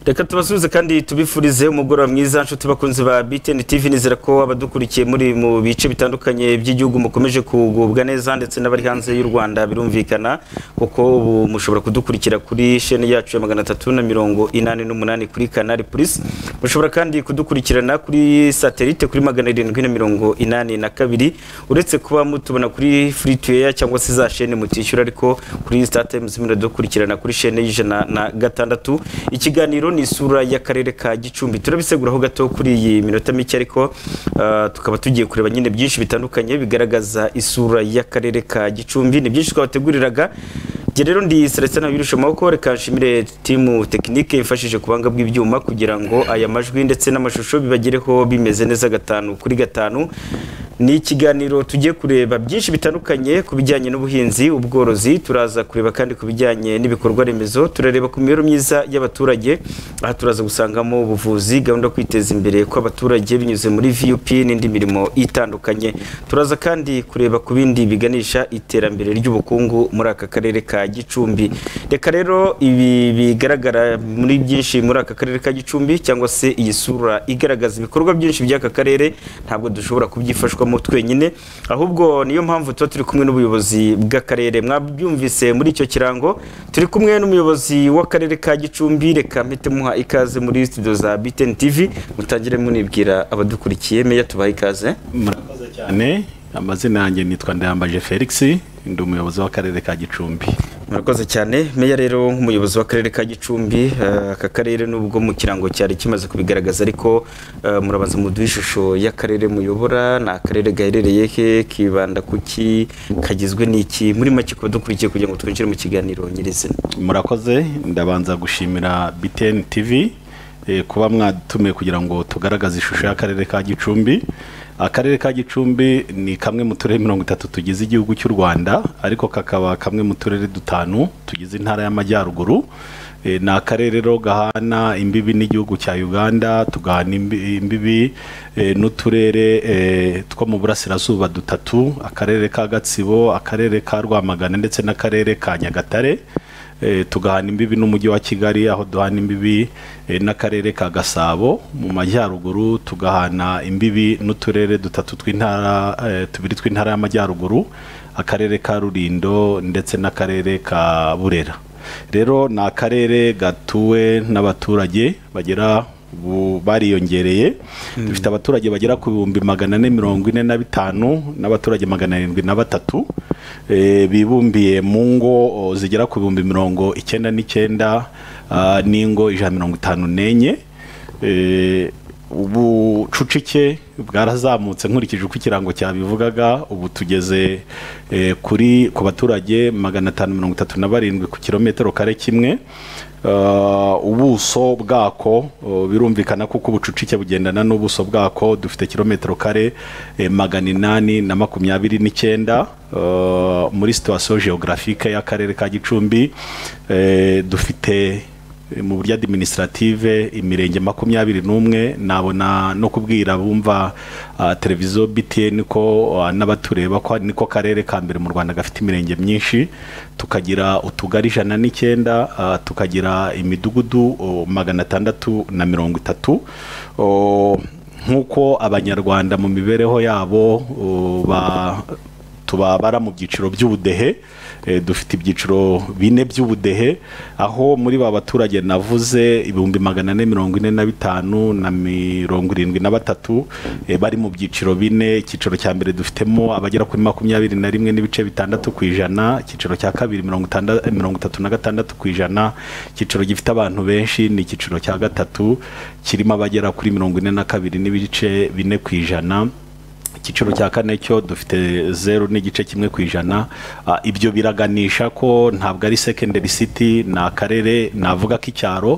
reka tubasubize kandi tubifurize umugoroba mwiza nshuti bakunzi ba BTN TV nizera ko abadukurikiye muri mu bice bitandukanye by'igihugu mukomeje kugubwa neza ndetse n'abari hanze y'u Rwanda birumvikana kuko ubu mushobora kudukurikira kuri shene yacu ya magana atatu na mirongo inani n'umunani kuri Canal Plus mushobora kandi kudukurikirana kuri satellite kuri magana arindwi na mirongo inani na kabiri uretse kuba mutubona kuri free to air cyangwa se za shene mutishyura ariko kuri StarTimes muradukurikirana kuri shene y'ijana na gatandatu ikiganiro ni isura y'akarere ka gicumbi turabiseguraho gato kuri iyi minota mike ariko ah, tukaba tugiye kureba nyine byinshi bitandukanye bigaragaza isura y'akarere ka gicumbi ni byinshi twabateguriraga njye rero ndi Celestin Abirusha Maboko reka nshimire timu tekinike ifashije kubanga bw'ibyuma kugira ngo aya majwi ndetse n'amashusho bibagereho bimeze neza gatanu kuri gatanu ni ikiganiro tugiye kureba byinshi bitandukanye ku bijyanye n'ubuhinzi ubworozi turaza kureba kandi ku bijyanye n'ibikorwa remezo turareba ku mibereho myiza y'abaturage aha turaza gusangamo ubuvuzi gahunda yo kwiteza imbere kw'abaturage binyuze muri vup n'indi mirimo itandukanye turaza kandi kureba ku bindi biganisha iterambere ry'ubukungu muri aka karere ka gicumbi reka rero ibi bigaragara muri byinshi muri aka karere ka gicumbi cyangwa se iyi sura igaragaza ibikorwa byinshi by'aka karere ntabwo dushobora kubyifashwa mu twenyine ahubwo niyo mpamvu tuba turi kumwe n'ubuyobozi bw'akarere mwabyumvise muri icyo kirango turi kumwe n'umuyobozi w'akarere ka gicumbi reka mpite muha ikaze muri studio za btn tv mutangire munibwira abadukurikiye meya tubaha ikaze murakoze cyane amazina yanjye nitwa ndayambaje felix ndi umuyobozi w'akarere ka gicumbi murakoze cyane meya rero nk'umuyobozi w'akarere ka gicumbi eh, aka karere nubwo mu kirango cyari kimaze kubigaragaza ariko eh, murabanza muduha ishusho y'akarere muyobora ni akarere gaherereye he kibanda kuki kagizwe n'iki muri make kuba dukurikiye kugira ngo twinjire mu kiganiro nyirizina murakoze ndabanza gushimira btn tv eh, kuba mwatumiye kugira ngo tugaragaze ishusho y'akarere ka gicumbi akarere ka gicumbi ni kamwe mu turere mirongo itatu tugize igihugu cy'u rwanda ariko kakaba kamwe mu turere dutanu tugize intara y'amajyaruguru Eh, ni akarere rero gahana imbibi n'igihugu cya uganda tugahana imbi- imbibi eh, n'uturere eh, two mu burasirazuba dutatu akarere ka gatsibo akarere ka rwamagana ndetse n'akarere ka nyagatare Eh, tugahana imbibi n'umujyi wa kigali aho duhana imbibi eh, n'akarere ka gasabo mu majyaruguru tugahana imbibi n'uturere dutatu tw'intara eh, tubiri tw'intara y'amajyaruguru akarere ka rulindo ndetse n'akarere ka burera rero ni akarere gatuwe n'abaturage bagera ubu bariyongereye dufite abaturage bagera ku bihumbi magana ane mirongo ine na bitanu n'abaturage magana arindwi na batatu eh, bibumbiye mu ngo o, zigera ku bihumbi mirongo icyenda n'icyenda ah, n'ingo ijana mirongo itanu n'enye Eh, ubucucike bwarazamutse nkurikije uko ikirango cyabivugaga ubu tugeze eh, kuri ku baturage magana atanu mirongo itatu na barindwi ku kilometero kare kimwe Uh, ubuso bwako uh, birumvikana kuko ubucucike bugendana n'ubuso bwako dufite kilometero kare eh, magana inani na makumyabiri n'icyenda uh, muri situwasiyo geografike y'akarere ka gicumbi eh, dufite mu buryo administrative imirenge makumyabiri n'umwe nabona no kubwira bumva uh, televiziyo btn ko uh, n'abatureba ko niko karere ka mbere mu rwanda gafite imirenge myinshi tukagira utugari ijana n'icyenda uh, tukagira imidugudu uh, magana atandatu na mirongo itatu uh, nk'uko abanyarwanda mu mibereho yabo uh, ba tubabara mu byiciro by'ubudehe Eh, dufite ibyiciro bine by'ubudehe aho muri ba baturage navuze ibihumbi magana ane mirongo ine na bitanu na mirongo irindwi na batatu eh, bari mu byiciro bine icyiciro cya mbere dufitemo abagera kuri makumyabiri na rimwe n'ibice bitandatu ku ijana icyiciro cya kabiri mirongo itanda- eh, mirongo itatu na gatandatu ku ijana icyiciro gifite abantu benshi ni icyiciro cya gatatu kirimo abagera kuri mirongo ine na kabiri n'ibice bine ku ijana icyiciro cya kane cyo dufite zeru n'igice kimwe ku ijana Ah, ibyo biraganisha ko ntabwo ari secondary city ni akarere navuga ko icyaro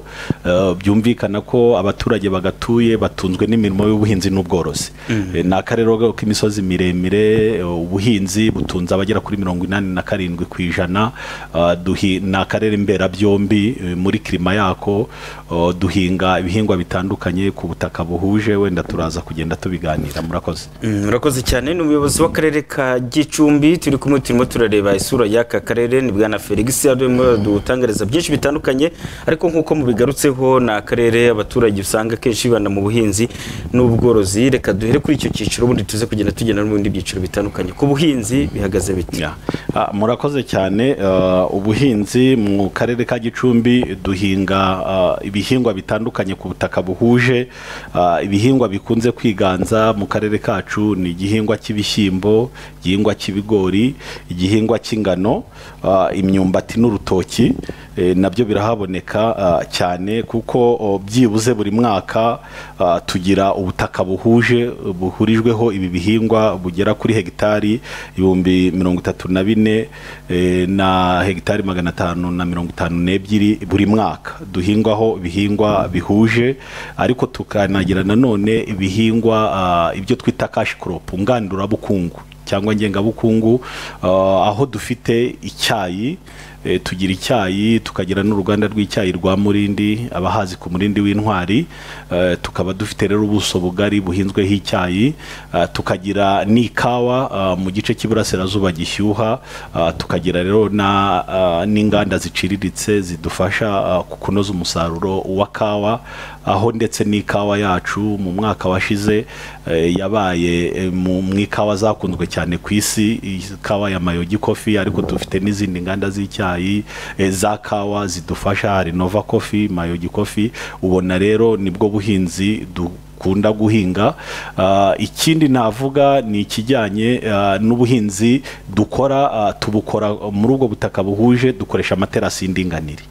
eh, byumvikana ko abaturage bagatuye batunzwe n'imirimo y'ubuhinzi n'ubworozi Eh, ni akarere rero k'imisozi miremire eh, ubuhinzi butunze abagera kuri mirongo inani na karindwi ku ijana Ah, duhi- ni akarere mberabyombi eh, muri kirima yako oh, duhinga ibihingwa bitandukanye ku butaka buhuje wenda turaza kugenda tubiganira murakoze Mm, murakoze cyane ni umuyobozi w'akarere ka gicumbi turi kumwe turimo turareba isura y'aka karere ni bwana felix arimo dutangariza byinshi bitandukanye ariko nk'uko mubigarutseho ni akarere abaturage usanga akenshi bibanda mu buhinzi n'ubworozi reka duhere kuri icyo cyiciro ubundi tuze kugenda tugenda no mu bindi byiciro bitandukanye ku buhinzi bihagaze biti Ya. Ah, murakoze cyane ah, ubuhinzi mu karere ka gicumbi duhinga ah, ibihingwa bitandukanye ku butaka buhuje Ah, ibihingwa bikunze kwiganza mu karere kacu ni igihingwa cy'ibishyimbo igihingwa cy'ibigori igihingwa cy'ingano ah, imyumbati n'urutoki Eh, nabyo birahaboneka ah, cyane kuko oh, byibuze buri mwaka ah, tugira ubutaka buhuje buhurijweho ibi bihingwa bugera kuri hegitari ibihumbi mirongo itatu na bine eh, na hegitari magana atanu na mirongo itanu n'ebyiri buri mwaka duhingwaho ibihingwa bihuje ariko tukanagira nanone ibihingwa ah, ibyo twita cash crop ngandurabukungu cyangwa ngengabukungu ah, aho dufite icyayi eh, tugira icyayi tukagira n'uruganda rw'icyayi rwa Murindi abahazi ku Murindi w'intwari eh, tukaba dufite rero ubuso bugari buhinzweho icyayi ah, tukagira n'ikawa ah, mu gice cy'iburasirazuba gishyuha ah, tukagira rero na ah, n'inganda ziciriritse zidufasha ah, ku- kunoza umusaruro wa kawa aho ndetse n'ikawa yacu mu mwaka washize eh, yabaye eh, mu mu ikawa zakunzwe cyane ku isi ikawa ya mayogi kofi ariko dufite n'izindi nganda z'icyayi eh, za kawa zidufasha hari nova kofi mayogi kofi ubona rero nibwo buhinzi dukunda guhinga Ah, ikindi navuga ni ikijyanye ah, n'ubuhinzi dukora ah, tubukora muri ubwo butaka buhuje dukoresha amaterasi y'indinganire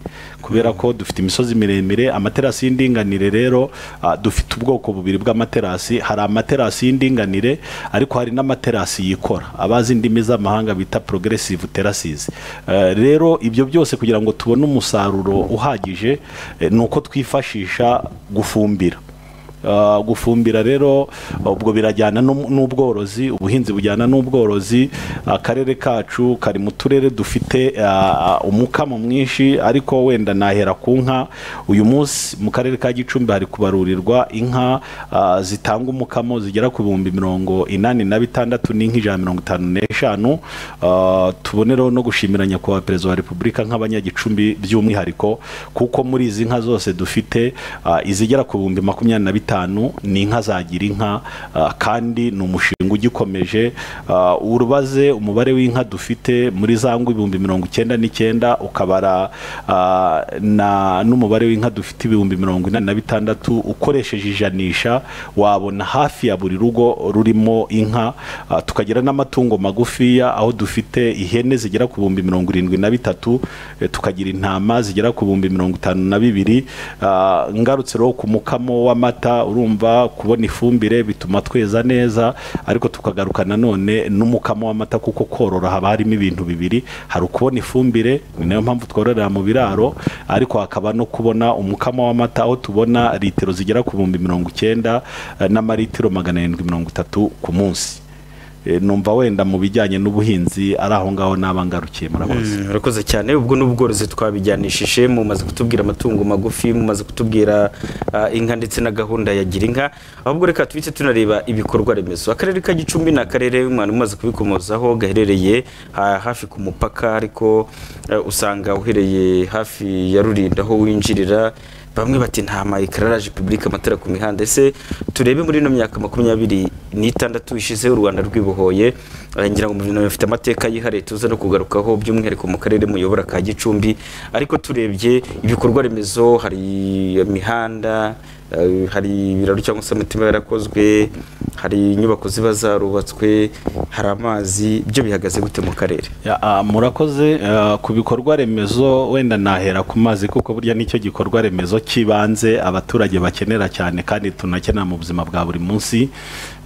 kubera ko dufite imisozi miremire amaterasi y'indinganire rero ah, dufite ubwoko bubiri bw'amaterasi hari amaterasi y'indinganire ariko hari n'amaterasi yikora abazi indimi z'amahanga bita progressive terraces Eh, rero ibyo byose kugira ngo tubone umusaruro uhagije eh, ni uko twifashisha gufumbira Uh, gufumbira rero ubwo birajyana n'um- n'ubworozi ubuhinzi bujyana n'ubworozi akarere kacu kari mu turere dufite uh, umukamo mwinshi ariko wenda nahera ku nka uyu munsi mu karere ka gicumbi hari kubarurirwa inka uh, zitanga umukamo zigera ku bihumbi mirongo inani na bitandatu n'inka ijana na mirongo itanu n'eshanu Uh, tubonereho no gushimira nyakubahwa perezida wa repubulika nk'abanyagicumbi by'umwihariko kuko muri izi nka zose dufite uh, izigera ku bihumbi makumyabiri na bitanu ni inka za girinka uh, kandi ni umushinga ugikomeje uh, urubaze umubare w'inka dufite muri za ngo ibihumbi mirongo icyenda n'icyenda ukabara uh, na n'umubare w'inka dufite ibihumbi mirongo inani na bitandatu ukoresheje ijanisha wabona hafi ya buri rugo rurimo inka uh, tukagira n'amatungo magufiya aho dufite ihene zigera ku bihumbi mirongo irindwi na bitatu eh, tukagira intama zigera ku bihumbi mirongo itanu na bibiri Ah, ngarutse rero ku mukamo w'amata urumva kubona ifumbire bituma tweza neza ariko tukagaruka nanone n'umukamo w'amata kuko korora haba harimo ibintu bibiri hari ukubona ifumbire ni nayo mpamvu twororera mu biraro ariko hakaba no kubona umukamo w'amata aho tubona litiro zigera ku bihumbi mirongo icyenda eh, n'amalitiro magana arindwi mirongo itatu ku munsi Eh, numva wenda mu bijyanye n'ubuhinzi ari aho ngaho naba ngarukiye murakoze Mm, Urakoze cyane ubwo n'ubworozi twabijyanishije mumaze kutubwira amatungo magufi mumaze kutubwira ah, inka ndetse na gahunda ya gira inka ahubwo reka tubite tunareba ibikorwa remezo akarere ka gicumbi ni akarere umwana umaze kubikomozaho gaherereye ah, hafi ku mupaka ariko eh, usanga uhereye hafi ya rurinda aho winjirira bamwe bati nta ma ekararaje pibulike amatara ku mihanda ese turebe muri ino myaka makumyabiri n'itandatu ishize u rwanda rwibohoye eh, ngira ngo muri bafite amateka yihariye tuza no kugarukaho by'umwihariko mu karere muyobora ka gicumbi ariko turebye ibikorwa remezo hari imihanda eh, hari ibiraro cyangwa se imitima yarakozwe hari inyubako ziba zarubatswe hari amazi byo bihagaze gute mu karere Ya, ah, murakoze ah, ku bikorwa remezo wenda nahera ku mazi kuko burya nicyo gikorwa remezo cy'ibanze abaturage bakenera cyane kandi tunakenera mu buzima bwa buri munsi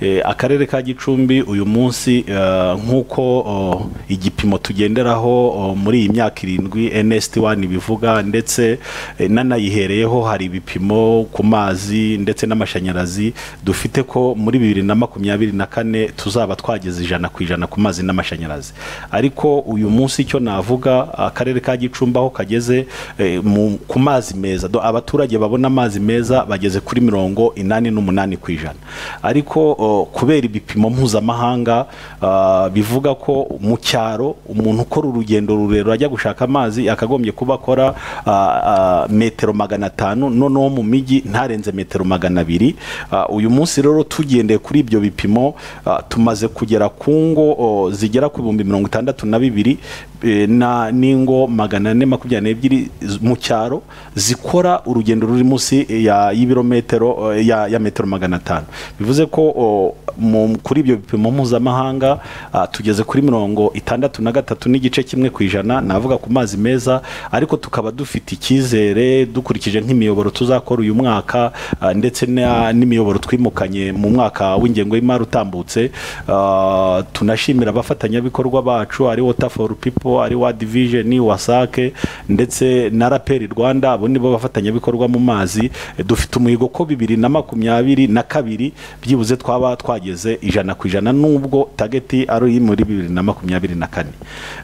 Eh, akarere ka gicumbi uyu munsi ah, nk'uko oh, igipimo tugenderaho oh, muri iyi myaka irindwi nst1 bivuga ndetse eh, nanayihereyeho hari ibipimo ku mazi amazi ndetse n'amashanyarazi dufite ko muri bibiri na makumyabiri na kane tuzaba twageze ijana ku ijana ku mazi n'amashanyarazi ariko uyu munsi icyo navuga akarere ka gicumbi aho kageze eh, mu- ku mazi meza Do- abaturage babona amazi meza bageze kuri mirongo inani n'umunani ku ijana ariko o, kubera ibipimo mpuzamahanga ah, bivuga ko mu cyaro umuntu ukora urugendo rurerure ajya gushaka amazi akagombye kuba akora ah, ah, metero magana atanu noneho mu mijyi ntarenze metero magana abiri Ah, uyu munsi rero tugendeye kuri ibyo bipimo ah, tumaze kugera ku ngo o, zigera ku bihumbi mirongo itandatu na bibiri eh, na n'ingo magana ane makumyabiri n'ebyiri z- mu cyaro zikora urugendo ruri munsi ya y'ibirometero eh, ya, ya metero magana atanu bivuze ko o, mu, kuri ibyo bipimo mpuzamahanga ah, tugeze kuri mirongo itandatu na gatatu n'igice kimwe ku ijana navuga ku mazi meza ariko tukaba dufite icyizere dukurikije nk'imiyoboro tuzakora uyu mwaka ah, ndetse na- n'imiyoboro twimukanye mu mwaka w'ingengo y'imari utambutse ah, tunashimira abafatanyabikorwa bacu ari water for people ari wa division wasake ndetse na raperi rwanda abo nibo bafatanyabikorwa mu mazi Eh, dufite umuhigo ko bibiri na makumyabiri na kabiri byibuze twaba twageze ijana ku ijana nubwo tageti ari iri muri bibiri na makumyabiri na kane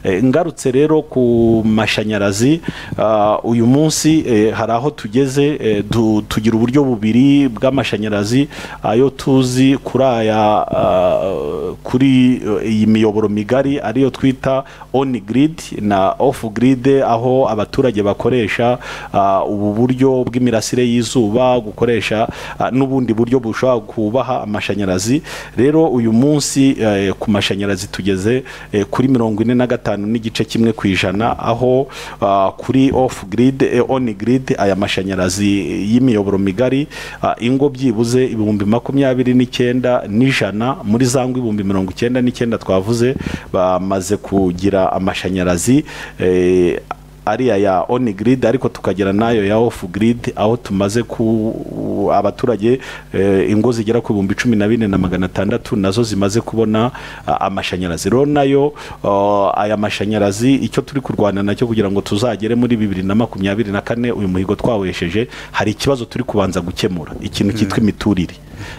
Eh, ngarutse rero ku mashanyarazi ah, uyu munsi eh, hari aho tugeze eh, du- tugira uburyo bubiri bw'amashanyarazi ayo tuzi kuri aya ah, kuri eh, iyi miyoboro migari ariyo twita on grid na off grid aho abaturage bakoresha ah, ubu buryo bw'imirasire y'izuba gukoresha ah, n'ubundi buryo bushobora kubaha amashanyarazi rero uyu munsi eh, ku mashanyarazi tugeze eh, kuri mirongo ine na gatanu n'igice kimwe ku ijana aho ah, kuri off grid eh, on grid aya mashanyarazi y'imiyoboro migari ah, ingo byibuze ibihumbi makumyabiri n'icyenda n'ijana muri za ngo ibihumbi mirongo icyenda n'icyenda twavuze bamaze kugira amashanyarazi eh, ariya ya on grid ariko tukagira nayo ya off grid aho tumaze ku abaturage eh, ingo zigera ku bihumbi cumi na bine na magana atandatu nazo zimaze kubona ah, amashanyarazi rero nayo ah, aya mashanyarazi icyo turi kurwana nacyo kugira ngo tuzagere muri bibiri na makumyabiri na kane uyu muhigo twawesheje hari ikibazo turi kubanza gukemura ikintu cyitwa imiturire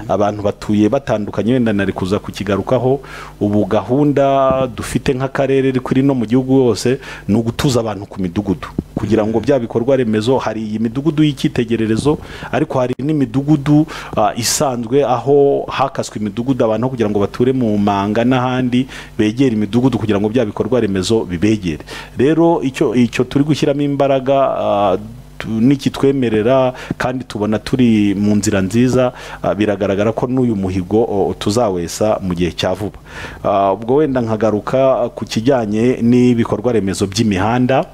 abantu batuye batandukanye wenda nari kuza kukigarukaho ubu gahunda dufite nk'akarere kuri no mu gihugu hose ni ugutuza abantu ku midugudu kugira ngo bya bikorwa remezo hari iyi midugudu y'icyitegererezo ariko hari n'imidugudu ah, isanzwe aho hakaswe imidugudu abantu aho kugira ngo bature mu manga n'ahandi begere imidugudu kugira ngo bya bikorwa remezo bibegere rero icyo icyo turi gushyiramo imbaraga ah, tu- nikitwemerera kandi tubona turi mu nzira nziza ah, biragaragara ko n'uyu muhigo o, tuzawesa mu gihe cya vuba Ah, ubwo wenda nkagaruka ku kijyanye n'ibikorwa remezo by'imihanda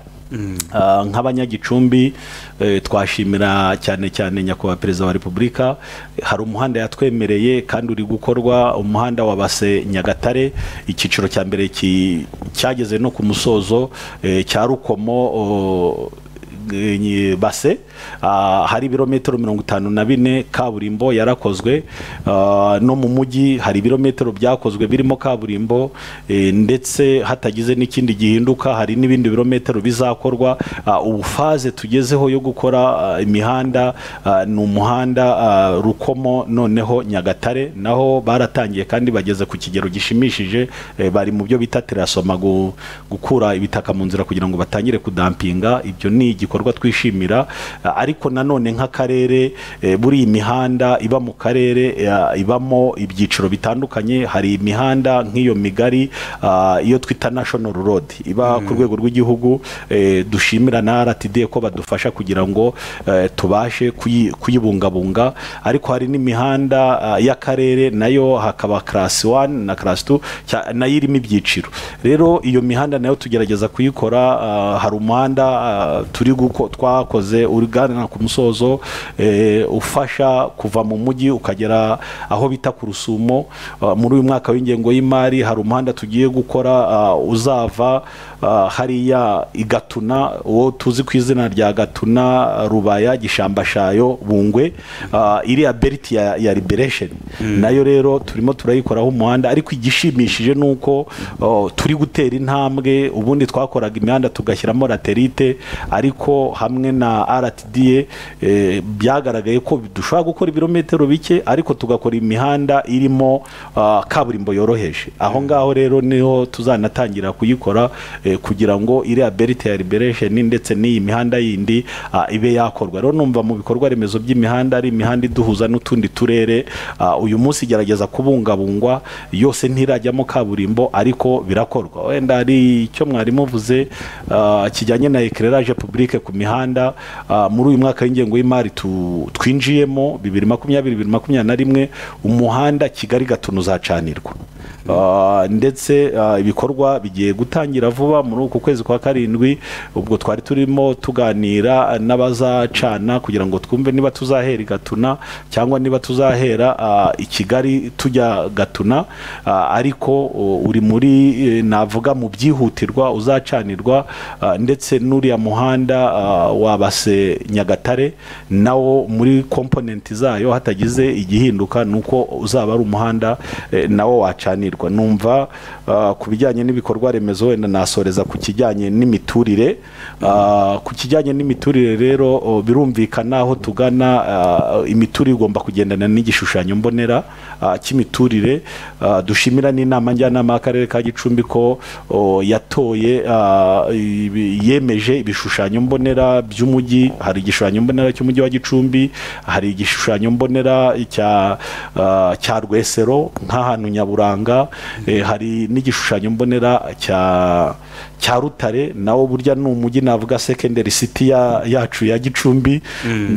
Ah, nk'abanyagicumbi eh, twashimira cyane cyane nyakubahwa perezida wa repubulika hari umuhanda yatwemereye kandi uri gukorwa umuhanda wa base nyagatare icyiciro cya mbere ki- cyageze no ku musozo eh, cya rukomo o, Nyi- base ah, hari ibirometero mirongo itanu na bine kaburimbo yarakozwe ah, no mu mujyi hari ibirometero byakozwe birimo kaburimbo eh, ndetse hatagize n'ikindi gihinduka hari n'ibindi birometero bizakorwa Ah, ubu faze tugezeho yo gukora ah, imihanda ah, ni umuhanda ah, rukomo noneho nyagatare naho baratangiye kandi bageze ku kigero gishimishije eh, bari mu byo bita terasoma gu- gukura ibitaka mu nzira kugira ngo batangire kudampinga ibyo ni igikorwa twishimira Ah, ariko nanone nk'akarere eh, buri imihanda iba mu karere eh, ibamo ibyiciro bitandukanye hari imihanda nk'iyo migari ah, iyo twita national road iba ku rwego rw'igihugu eh, dushimira na RTD ko badufasha kugira ngo eh, tubashe kuyi- kuyibungabunga ariko hari n'imihanda ah, y'akarere nayo hakaba class 1 na class 2 cya- nayo irimo ibyiciro rero iyo mihanda nayo tugerageza kuyikora ah, hari umuhanda ah, turi guko twakoze urigana ku musozo eh, ufasha kuva mu mujyi ukagera aho bita ku rusumo Ah, muri uyu mwaka w'ingengo y'imari hari umuhanda tugiye gukora ah, uzava ah, hariya i Gatuna uwo tuzi ku izina rya Gatuna Rubaya Gishambashayo Bungwe ah, iriya belt ya, ya Liberation nayo rero turimo turayikoraho umuhanda ariko igishimishije nuko oh, turi gutera intambwe ubundi twakoraga imihanda tugashyiramo laterite ariko kuko hamwe na RTDA eh, byagaragaye ko dushobora gukora ibirometero bike ariko tugakora imihanda irimo ah, kaburimbo yoroheje aho ngaho rero niho tuzanatangira kuyikora eh, kugira ngo iriya berite ya liberation ndetse n'iyi mihanda yindi ah, ibe yakorwa rero numva mu bikorwa remezo by'imihanda ari imihanda iduhuza n'utundi turere ah, uyu munsi igerageza kubungabungwa yose ntirajyamo kaburimbo ariko birakorwa wenda hari icyo mwari muvuze ah, kijyanye na éclairage public ku mihanda ah, muri uyu mwaka w'ingengo y'imari tu- twinjiyemo 2020-2021 umuhanda Kigali Gatuna uzacanirwa Ah, ndetse ah, ibikorwa bigiye gutangira vuba muri uku kwezi kwa karindwi ubwo twari turimo tuganira n'abazacana kugira ngo twumve niba tuzahera i gatuna cyangwa niba tuzahera ah, i kigali tujya gatuna Ah, ariko o, uri muri eh, navuga mu byihutirwa uzacanirwa ah, ndetse n'uriya muhanda ah, wabase nyagatare nawo muri komponenti zayo hatagize igihinduka ni uko uzaba ari umuhanda eh, nawo wacanirwa numva ah, ku bijyanye n'ibikorwa remezo wenda nasoreza ku kijyanye n'imiturire Ah, ku kijyanye n'imiturire rero oh, birumvikana aho tugana ah, imiturire igomba kugendana n'igishushanyo mbonera ah, cy'imiturire Ah, dushimira n'inama njyanama y'akarere ka gicumbi ko oh, yatoye ah, ibi- yemeje ibishushanyo mbonera by'umujyi hari igishushanyo mbonera cy'umujyi wa gicumbi hari igishushanyo mbonera cya ah, cya rwesero nk'ahantu nyaburanga Eh, hari n'igishushanyo mbonera cya cya rutare nawo burya ni umujyi navuga secondary city ya, yacu ya gicumbi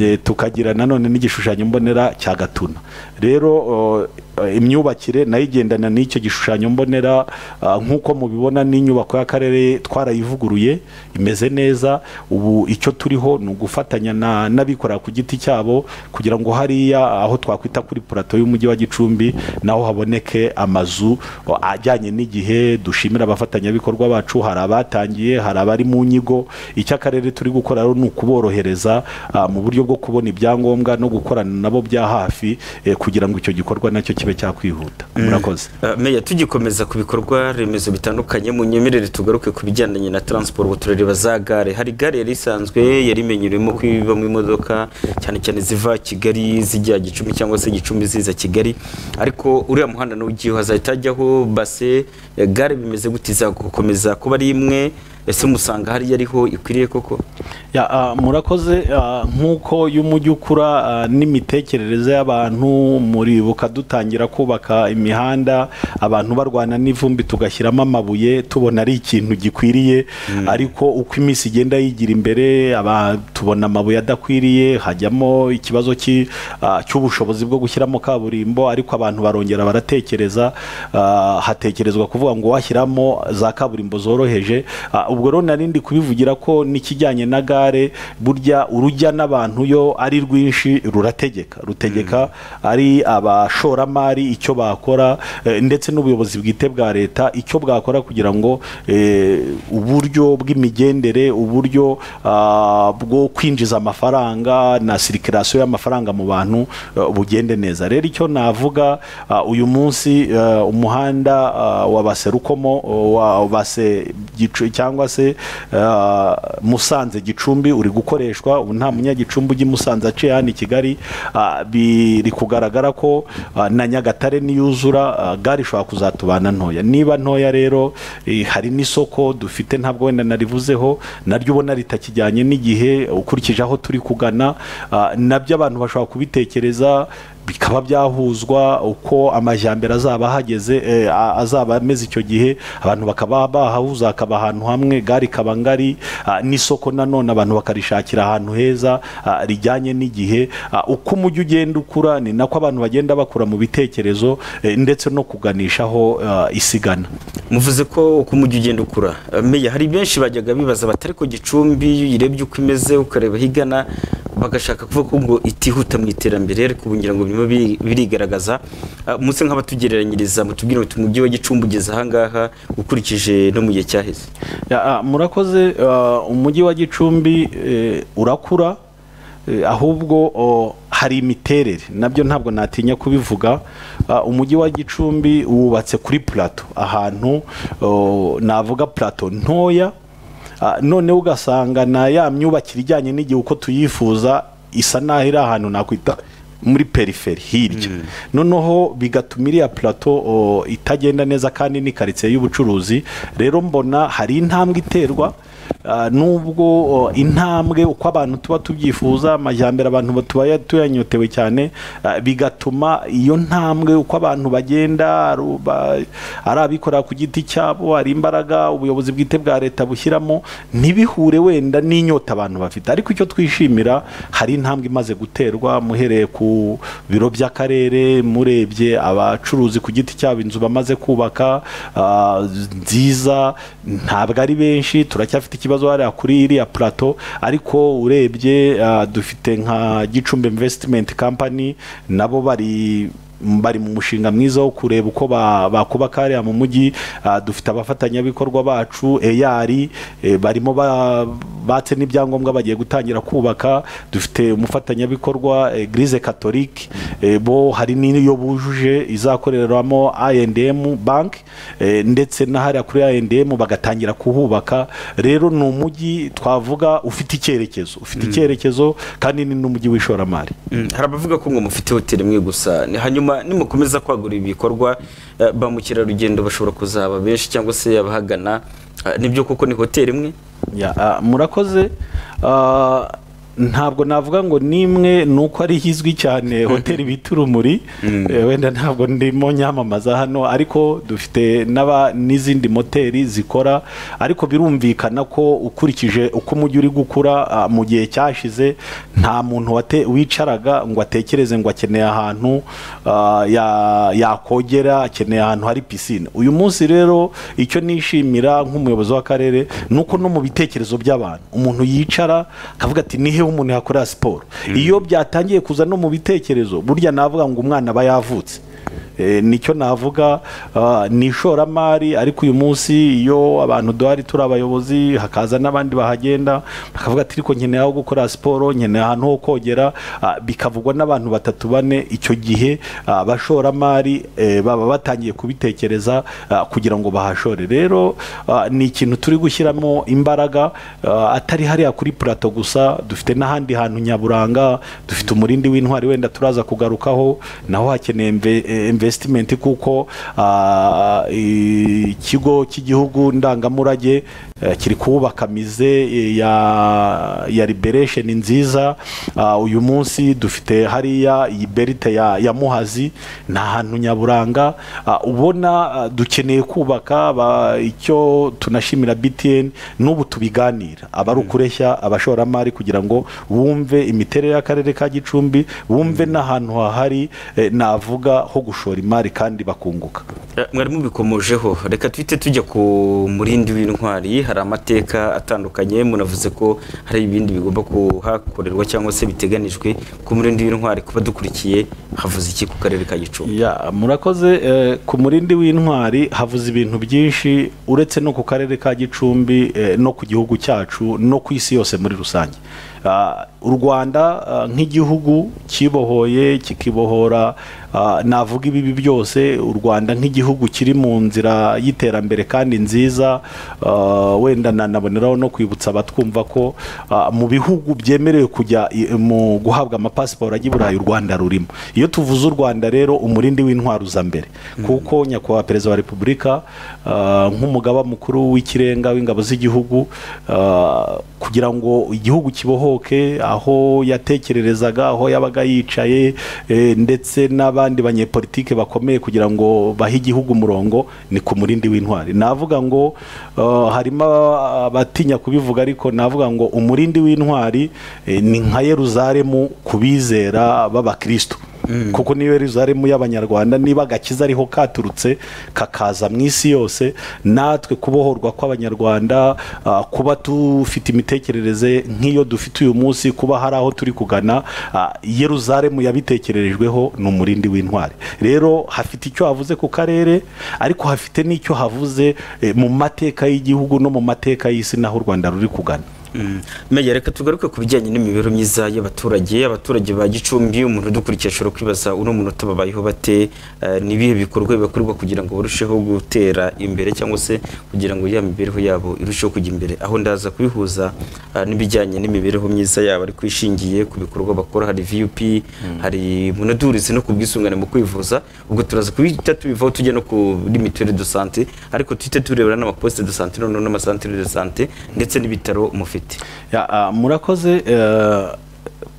Eh, tukagira nanone n'igishushanyo mbonera cya gatuna rero oh, eh, imyubakire nayo igendana n'icyo gishushanyo mbonera ah, nk'uko mubibona n'inyubako y'akarere twarayivuguruye imeze neza ubu icyo turiho ni ugufatanya na- n'abikorera ku giti cyabo kugira ngo hariya aho twakwita kuri purato y'umujyi wa gicumbi naho haboneke amazu o, ajyanye n'igihe dushimira abafatanyabikorwa bacu hari abatangiye hari abari mu nyigo icyo akarere turi gukora rero ni ukuborohereza ah, mu buryo bwo kubona ibyangombwa no gukorana nabo bya hafi eh, kugira ngo icyo gikorwa nacyo kibe cyakwihuta murakoze Uh, meya tugikomeza ku bikorwa remezo bitandukanye mu nyemerere tugaruke ku bijyandanye na transport uturere baza gare hari gare yari isanzwe yari imenyerewe kwibamo imodoka cyane cyane ziva kigali zijya gicumbi cyangwa se gicumbi ziza kigali ariko uriya muhanda n'ugiyeho hazahita hajyaho base eh, gare bimeze gute izakomeza kuba ari imwe ese musanga hariya ariho ikwiriye koko Ya, ah, murakoze ah, nk'uko y'umujyi ukura ah, n'imitekerereze y'abantu muribuka dutangira kubaka imihanda abantu barwana n'ivumbi tugashyiramo amabuye tubona ari ikintu gikwiriye ariko uko iminsi igenda yigira imbere aba- tubona amabuye adakwiriye hajyamo ikibazo cy'i- ah, cy'ubushobozi bwo gushyiramo kaburimbo ariko abantu barongera baratekereza ah, hatekerezwa kuvuga ngo washyiramo za kaburimbo zoroheje Ah, ubwo rero nari ndi kubivugira ko n'ikijyanye na gare burya urujya n'abantu yo ari rwinshi rurategeka rutegeka ari abashoramari icyo bakora eh, ndetse n'ubuyobozi bwite bwa leta icyo bwakora kugira ngo eh, uburyo bw'imigendere uburyo ah, bwo kwinjiza amafaranga na sirikirasiyo y'amafaranga mu bantu eh, bugende neza rero icyo navuga ah, uyu munsi eh, umuhanda ah, wa baserukomo wa base Gicu- cyangwa se ah, musanze gicumbi uri gukoreshwa ubu nta munyagicumbi ujya i musanze aciye hano i kigali ah, biri kugaragara ko ah, na nyagatare niyuzura ah, gare ishobora kuzatubana ntoya niba ntoya rero eh, hari n'isoko dufite ntabwo wenda narivuzeho naryo ubona ritakijyanye n'igihe ukurikije aho turi kugana ah, nabyo abantu bashobora kubitekereza bikaba byahuzwa uko amajyambere azaba ahageze eh, a- azaba ameze icyo gihe abantu bakaba bahahuza hakaba ahantu hamwe gare ikaba ngari ah, n'isoko nanone abantu bakarishakira ahantu heza ah, rijyanye n'igihe Ah, uko umujyi ugenda ukura ni nako abantu bagenda bakura mu bitekerezo eh, ndetse no kuganishaho ah, isigana muvuze ko uko umujyi ugenda ukura Uh, meya hari benshi bajyaga bibaza batari ko gicumbi iyo uyirebye uko imeze ukareba aho igana bagashaka kuvuga ko ngo itihuta mu iterambere ariko ubu ngira ngo birimo bi- birigaragaza Uh, muse nk'abatugereranyiriza mutubwire muti umujyi wa gicumbi ugeze ahangaha ukurikije no mu gihe cyaheze Ya, ah, murakoze ah, umujyi wa gicumbi eh, urakura eh, ahubwo oh, hari imiterere nabyo ntabwo natinya kubivuga Ah, umujyi wa gicumbi wubatse kuri plato ahantu oh, navuga plato ntoya Ah, noneho ugasanga na ya myubakire ijyanye n'igihe uko tuyifuza isa naho iri ahantu nakwita muri periferi hirya noneho bigatuma iriya plato o, itagenda neza kandi ni karitsiye y'ubucuruzi rero mbona hari intambwe iterwa ah, nubwo o, intambwe uko abantu tuba tubyifuza amajyambere abantu ba- tuba tuyanyotewe cyane ah, bigatuma iyo ntambwe uko abantu bagenda ari uba- ari abikorera ku giti cyabo hari imbaraga ubuyobozi bwite bwa leta bushyiramo ntibihure wenda n'inyota abantu bafite ariko icyo twishimira hari intambwe imaze guterwa muhereye ku biro by'akarere murebye abacuruzi ku giti cyabo inzu bamaze kubaka ah, nziza ntabwo ari benshi turacyafite ikibazo hariya kuri iriya plateau ariko urebye ah, dufite nka gicumbi investment company nabo bari bari mu mushinga mwiza wo kureba uko ba- bakubaka hariya mu mujyi Ah, dufite abafatanyabikorwa bacu eyari eh, barimo ba- batse n'ibyangombwa bagiye gutangira kubaka dufite umufatanyabikorwa eh, grise catholique eh, bo hari n'iyo bujuje izakoreramo I&M bank eh, ndetse na hariya kuri I&M bagatangira kuhubaka rero ni umujyi twavuga ufite icyerekezo ufite icyerekezo kandi ni n'umujyi w'ishoramari Mm, hari abavuga ko ngo mufite hoteli imwe gusa Ni- hanyuma nimukomeza kwagura ibi bikorwa eh, ba mukerarugendo bashobora kuzaba benshi cyangwa se abahagana Eh, nibyo koko ni hoteli imwe Ya, ah, murakoze Ah, ntabwo navuga ngo nimwe ni uko ari izwi cyane hoteli bita urumuri Eh, wenda ntabwo ndimo nyamamaza hano ariko dufite n'aba n'izindi moteri zikora ariko birumvikana ko ukurikije uko umujyi uri gukura ah, mu gihe cyashize nta muntu wate- wicaraga ngo atekereze ngo akeneye ahantu ah, ya- yakogera akeneye ahantu hari pisine uyu munsi rero icyo nishimira nk'umuyobozi w'akarere ni uko no mu bitekerezo by'abantu umuntu yicara akavuga ati ni hehe umuntu yakorera siporo iyo byatangiye kuza no mu bitekerezo burya navuga ngo umwana aba yavutse Eh, nicyo navuga ah, ni ishoramari ariko uyu munsi iyo abantu duhari turi abayobozi hakaza n'abandi bahagenda bakavuga ati ariko nkeneye aho gukora siporo nkeneye ahantu ho kogera ah, bikavugwa n'abantu batatu bane icyo gihe ah, abashoramari eh, baba batangiye kubitekereza ah, kugira ngo bahashore rero ah, ni ikintu turi gushyiramo imbaraga ah, atari hariya kuri plato gusa dufite n'ahandi hantu nyaburanga dufite umurindi w'intwari wenda turaza kugarukaho naho hakeneye imve- eh, investment kuko ah, ikigo cy'igihugu ndangamurage eh, kiri kuwubaka mize eh, ya ya liberation nziza Ah, uyu munsi dufite hariya iyi berite ya, ya muhazi ni ahantu nyaburanga Ah, ubona ah, dukeneye kubaka ba- icyo tunashimira btn n'ubu tubiganira abari ukureshya abashoramari kugira ngo bumve imiterere y'akarere ka gicumbi bumve n'ahantu hahari eh, navuga ho gushora imari kandi bakunguka Eh, mwari mubikomojeho reka twite tujya ku murindi w'intwari hari amateka atandukanye munavuze ko hari ibindi bigomba kuhakorerwa cyangwa se biteganijwe ku murindi w'intwari kuba dukurikiye havuze iki ku karere ka gicumbi Ya, murakoze eh, ku murindi w'intwari havuze ibintu byinshi uretse no ku karere ka gicumbi eh, no ku gihugu cyacu no ku isi yose muri rusange Ah, u rwanda ah, nk'igihugu kibohoye kikibohora ah, navuga ibibi byose u rwanda nk'igihugu kiri mu nzira y'iterambere kandi nziza ah, wenda nanaboneraho no kwibutsa abatwumva ko ah, mu bihugu byemerewe kujya i- mu guhabwa amapasiporo ajya i burayi u rwanda rurimo iyo tuvuze u rwanda rero umurindi w'intwaro uza mbere kuko nyakubahwa perezida wa repubulika ah, nk'umugaba mukuru w'ikirenga w'ingabo z'igihugu ah, kugira ngo igihugu kibohoke aho yatekererezaga aho yabaga yicaye eh, ndetse n'abandi banyepolitike bakomeye kugira ngo bahe igihugu umurongo ni ku murindi w'intwari navuga ngo ah, harimo abatinya kubivuga ariko navuga ngo umurindi w'intwari eh, ni nka yeruzalemu ku bizera b'abakristo kuko niyo Yerusalemu y'abanyarwanda niba agakiza ariho katurutse kakaza mu isi yose natwe kubohorwa kw'abanyarwanda ah, kuba dufite imitekerereze nk'iyo dufite uyu munsi kuba hari aho turi kugana ah, Yerusalemu yabitekererejweho ni umurindi w'intwari rero hafite icyo havuze ku karere ariko hafite n'icyo havuze eh, mu mateka y'igihugu no mu mateka y'isi n'aho u rwanda ruri kugana Meya reka tugaruke ku bijyanye n'imibereho myiza y'abaturage abaturage ba Gicumbi umuntu udukurikiye ashobora kwibaza uno munota babayeho bate Eh, ni ibihe bikorwa bibakorerwa kugira ngo barusheho gutera imbere cyangwa se kugira ngo ya mibereho yabo irusheho kujya imbere aho ndaza kubihuza eh, n'ibijyanye n'imibereho myiza yabo ariko ishingiye ku bikorwa bakora hari VUP hari munadurizi no ku bwisungane mu kwivuza ubwo turaza kubita tubivaho tujya no kuri mituweli de sante ariko tuhite turebera n'amaposite de sante noneho n'amasantere de sante ndetse n'ibitaro mufite Ya, ah, murakoze eh,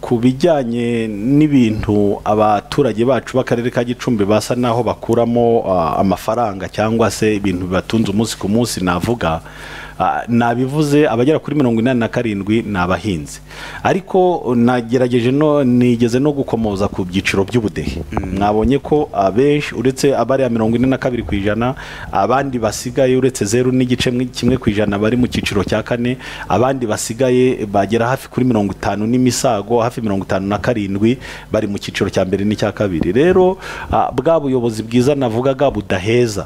ku bijyanye n'ibintu abaturage bacu b'akarere ka gicumbi basa naho bakuramo ah, amafaranga cyangwa se ibintu bibatunze umunsi ku munsi navuga ah, nabivuze abagera kuri mirongo inani na karindwi ni abahinzi ariko nagerageje no nigeze no gukomoza ku byiciro by'ubudehe mwabonye ko abenshi uretse abariya mirongo ine na kabiri ku ijana abandi basigaye uretse zeru n'igice mwe- kimwe ku ijana bari mu cyiciro cya kane abandi basigaye bagera hafi kuri mirongo itanu n'imisago hafi mirongo itanu na karindwi bari mu cyiciro cya mbere n'icya kabiri rero ah, bwa buyobozi bwiza navugaga budaheza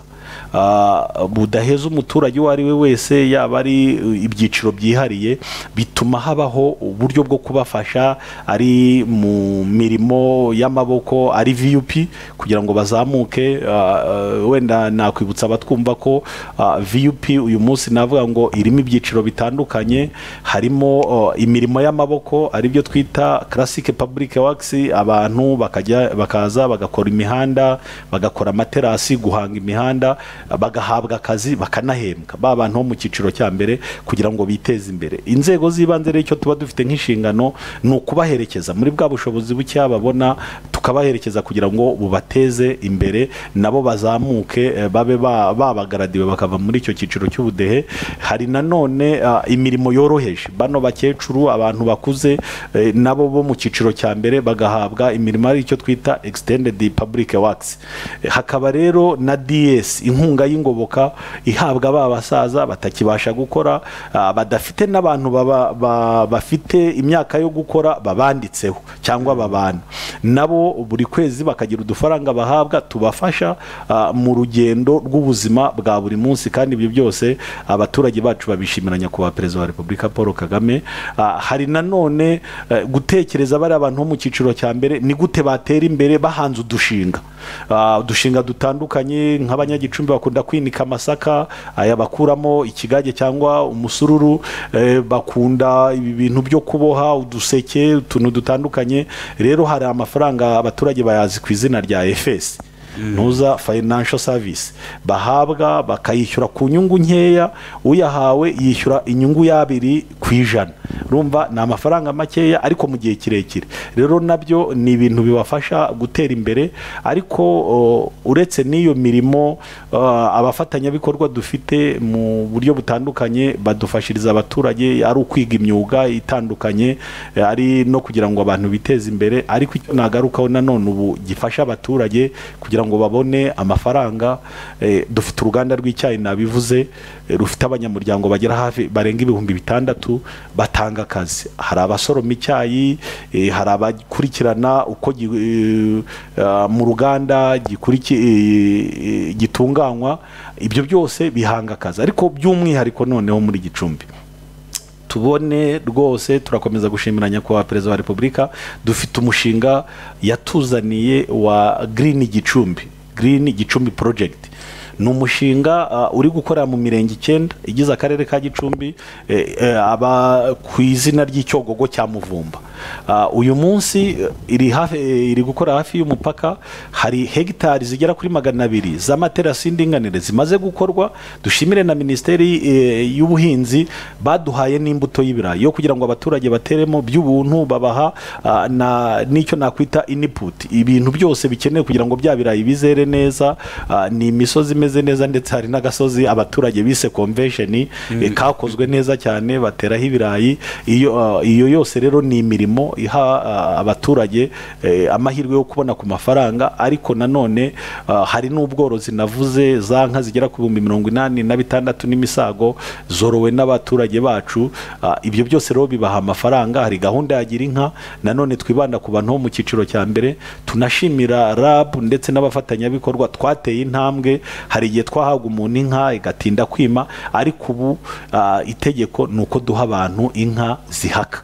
Ah, budaheza umuturage uwo ari we wese yaba ari uh, ibyiciro byihariye bituma habaho uburyo bwo kubafasha ari mu mirimo y'amaboko ari vup kugira ngo bazamuke ah, ah, wenda nakwibutsa abatwumva ko vup uyu munsi navuga ngo irimo ibyiciro bitandukanye harimo ah, imirimo y'amaboko aribyo twita classic public works abantu bakajya bakaza bagakora imihanda bagakora amaterasi guhanga imihanda bagahabwa akazi bakanahembwa ba bantu bo mu cyiciro cya mbere kugira ngo biteze imbere inzego z'ibanze rero icyo tuba dufite nk'inshingano ni ukubaherekeza muri bwa bushobozi bukeya babona tukabaherekeza kugira ngo bubateze imbere nabo bazamuke eh, babe ba- babagaradiwe bakava muri icyo cyiciro cy'ubudehe hari nanone ah, imirimo yoroheje bano bakecuru abantu bakuze eh, nabo bo mu cyiciro cya mbere bagahabwa imirimo ari icyo twita extended public works Eh, hakaba rero na DS inkunga y'ingoboka ihabwa ba basaza batakibasha gukora ah, badafite n'abantu baba- ba- bafite imyaka yo gukora babanditseho cyangwa babana nabo buri kwezi bakagira udufaranga bahabwa tubafasha ah, mu rugendo rw'ubuzima bwa buri munsi kandi ibyo byose abaturage bacu babishimira nyakubahwa perezida wa repubulika paul kagame Ah, hari nanone eh, gutekereza bariya abantu bo mu cyiciro cya mbere ni gute batera imbere bahanze udushinga Ah, udushinga dutandukanye nk'abanyagicumbi bakunda kwinika amasaka aya bakuramo ikigage cyangwa umusururu eh, bakunda ibi bintu byo kuboha uduseke utuntu dutandukanye rero hari amafaranga abaturage bayazi ku izina rya efesi ntuza financial service bahabwa bakayishyura ku nyungu nkeya uyahawe yishyura inyungu y'abiri ku ijana urumva ni amafaranga makeya ariko mu gihe kirekire rero nabyo ni ibintu bibafasha gutera imbere ariko o, uretse n'iyo mirimo o, abafatanyabikorwa dufite mu buryo butandukanye badufashiriza abaturage ari ukwiga imyuga itandukanye eh, ari no kugira ngo abantu biteze imbere ariko icyo nagarukaho nanone ubu gifasha abaturage kugira ngo babone amafaranga eh, dufite uruganda rw'icyayi nabivuze eh, rufite abanyamuryango bagera hafi barenga ibihumbi bitandatu batanga akazi hari abasoroma icyayi eh, hari abakurikirana uko gi- eh, ah, mu ruganda gikuriki- eh, eh, gitunganywa ibyo byose bihanga akazi ariko by'umwihariko noneho muri gicumbi tubone rwose turakomeza gushimira nyakubahwa perezida wa repubulika dufite umushinga yatuzaniye wa green gicumbi green gicumbi project ni umushinga uh, uri gukorera mu mirenge icyenda igize akarere ka gicumbi eh, eh, aba ku izina ry'icyogogo cya muvumba Ah, uyu munsi eh, iri hafi eh, iri gukora hafi y'umupaka hari hegitari zigera kuri magana abiri z'amaterasi y'indinganire zimaze gukorwa dushimire na minisiteri eh, y'ubuhinzi baduhaye n'imbuto y'ibirayi yo kugira ngo abaturage bateremo by'ubuntu babaha ah, na n'icyo nakwita iniput ibintu byose bikenewe kugira ngo bya birayi bizere neza ah, ni imisozi imeze neza ndetse hari n'agasozi abaturage bise convention eh, kakozwe neza cyane bateraho ibirayi iyo ah, iyo yose rero ni imirimo imirimo iha ah, abaturage eh, amahirwe yo kubona ku mafaranga ariko nanone ah, hari n'ubworozi navuze za nka zigera ku bihumbi mirongo inani na bitandatu n'imisago zorowe n'abaturage bacu Ah, ibyo byose rero bibaha amafaranga hari gahunda ya gira inka nanone twibanda ku bantu bo mu cyiciro cya mbere tunashimira RAB ndetse n'abafatanyabikorwa twateye intambwe hari igihe twahaga umuntu inka igatinda kwima ariko ubu ah, itegeko ni uko duha abantu inka zihaka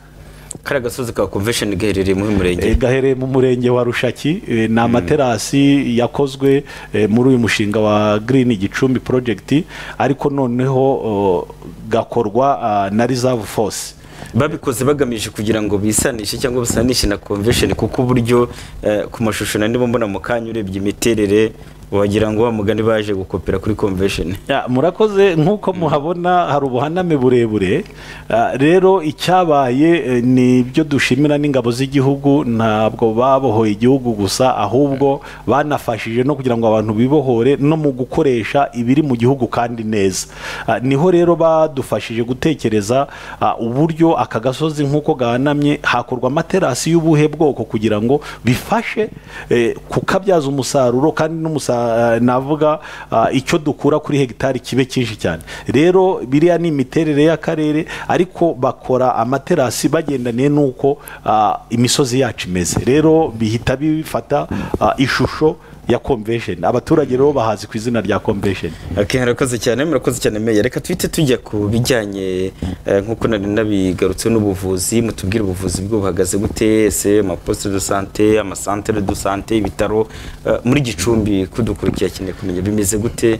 kariya gasozi ka convention gaherereye muri murenge E, gahereye mu murenge wa rushaki e, ni amaterasi yakozwe e, muri uyu mushinga wa green gicumbi project ariko noneho o, gakorwa ah, na reserve force babikoze bagamije kugira ngo bisanishe cyangwa basanishe na convention kuko uburyo eh, ku mashusho nari ndimo mbona mu kanya urebye imiterere wagira ngo wa mugani baje gukopera kuri convention Ya, murakoze nk'uko muhabona hari ubuhaname burebure Ah, rero icyabaye eh, ni ibyo dushimira n'ingabo z'igihugu ntabwo babohoye igihugu gusa ahubwo banafashije no kugira ngo abantu bibohore no mu gukoresha ibiri mu gihugu kandi neza Ah, niho rero badufashije gutekereza ah, uburyo aka gasozi nk'uko gahanamye hakorwa amaterasi y'ubuhe bwoko kugira ngo bifashe eh, kukabyaza umusaruro kandi n'umusa- navuga ah, icyo dukura kuri hegitari kibe cyinshi cyane rero biriya ni imiterere y'akarere ariko bakora amaterasi bagendaniye n'uko ah, imisozi yacu imeze rero bihita bifata ah, ishusho ya convention abaturage rero bahazi ku izina rya convention Okay, murakoze cyane murakoze cyane meya reka twite tujya ku bijyanye eh, nk'uko nari nabigarutseho n'ubuvuzi mutubwire ubuvuzi bwo buhagaze gute ese amaposite de sante amasantere de sante ibitaro eh, muri gicumbi kudukurikiye akeneye kumenya bimeze gute eh,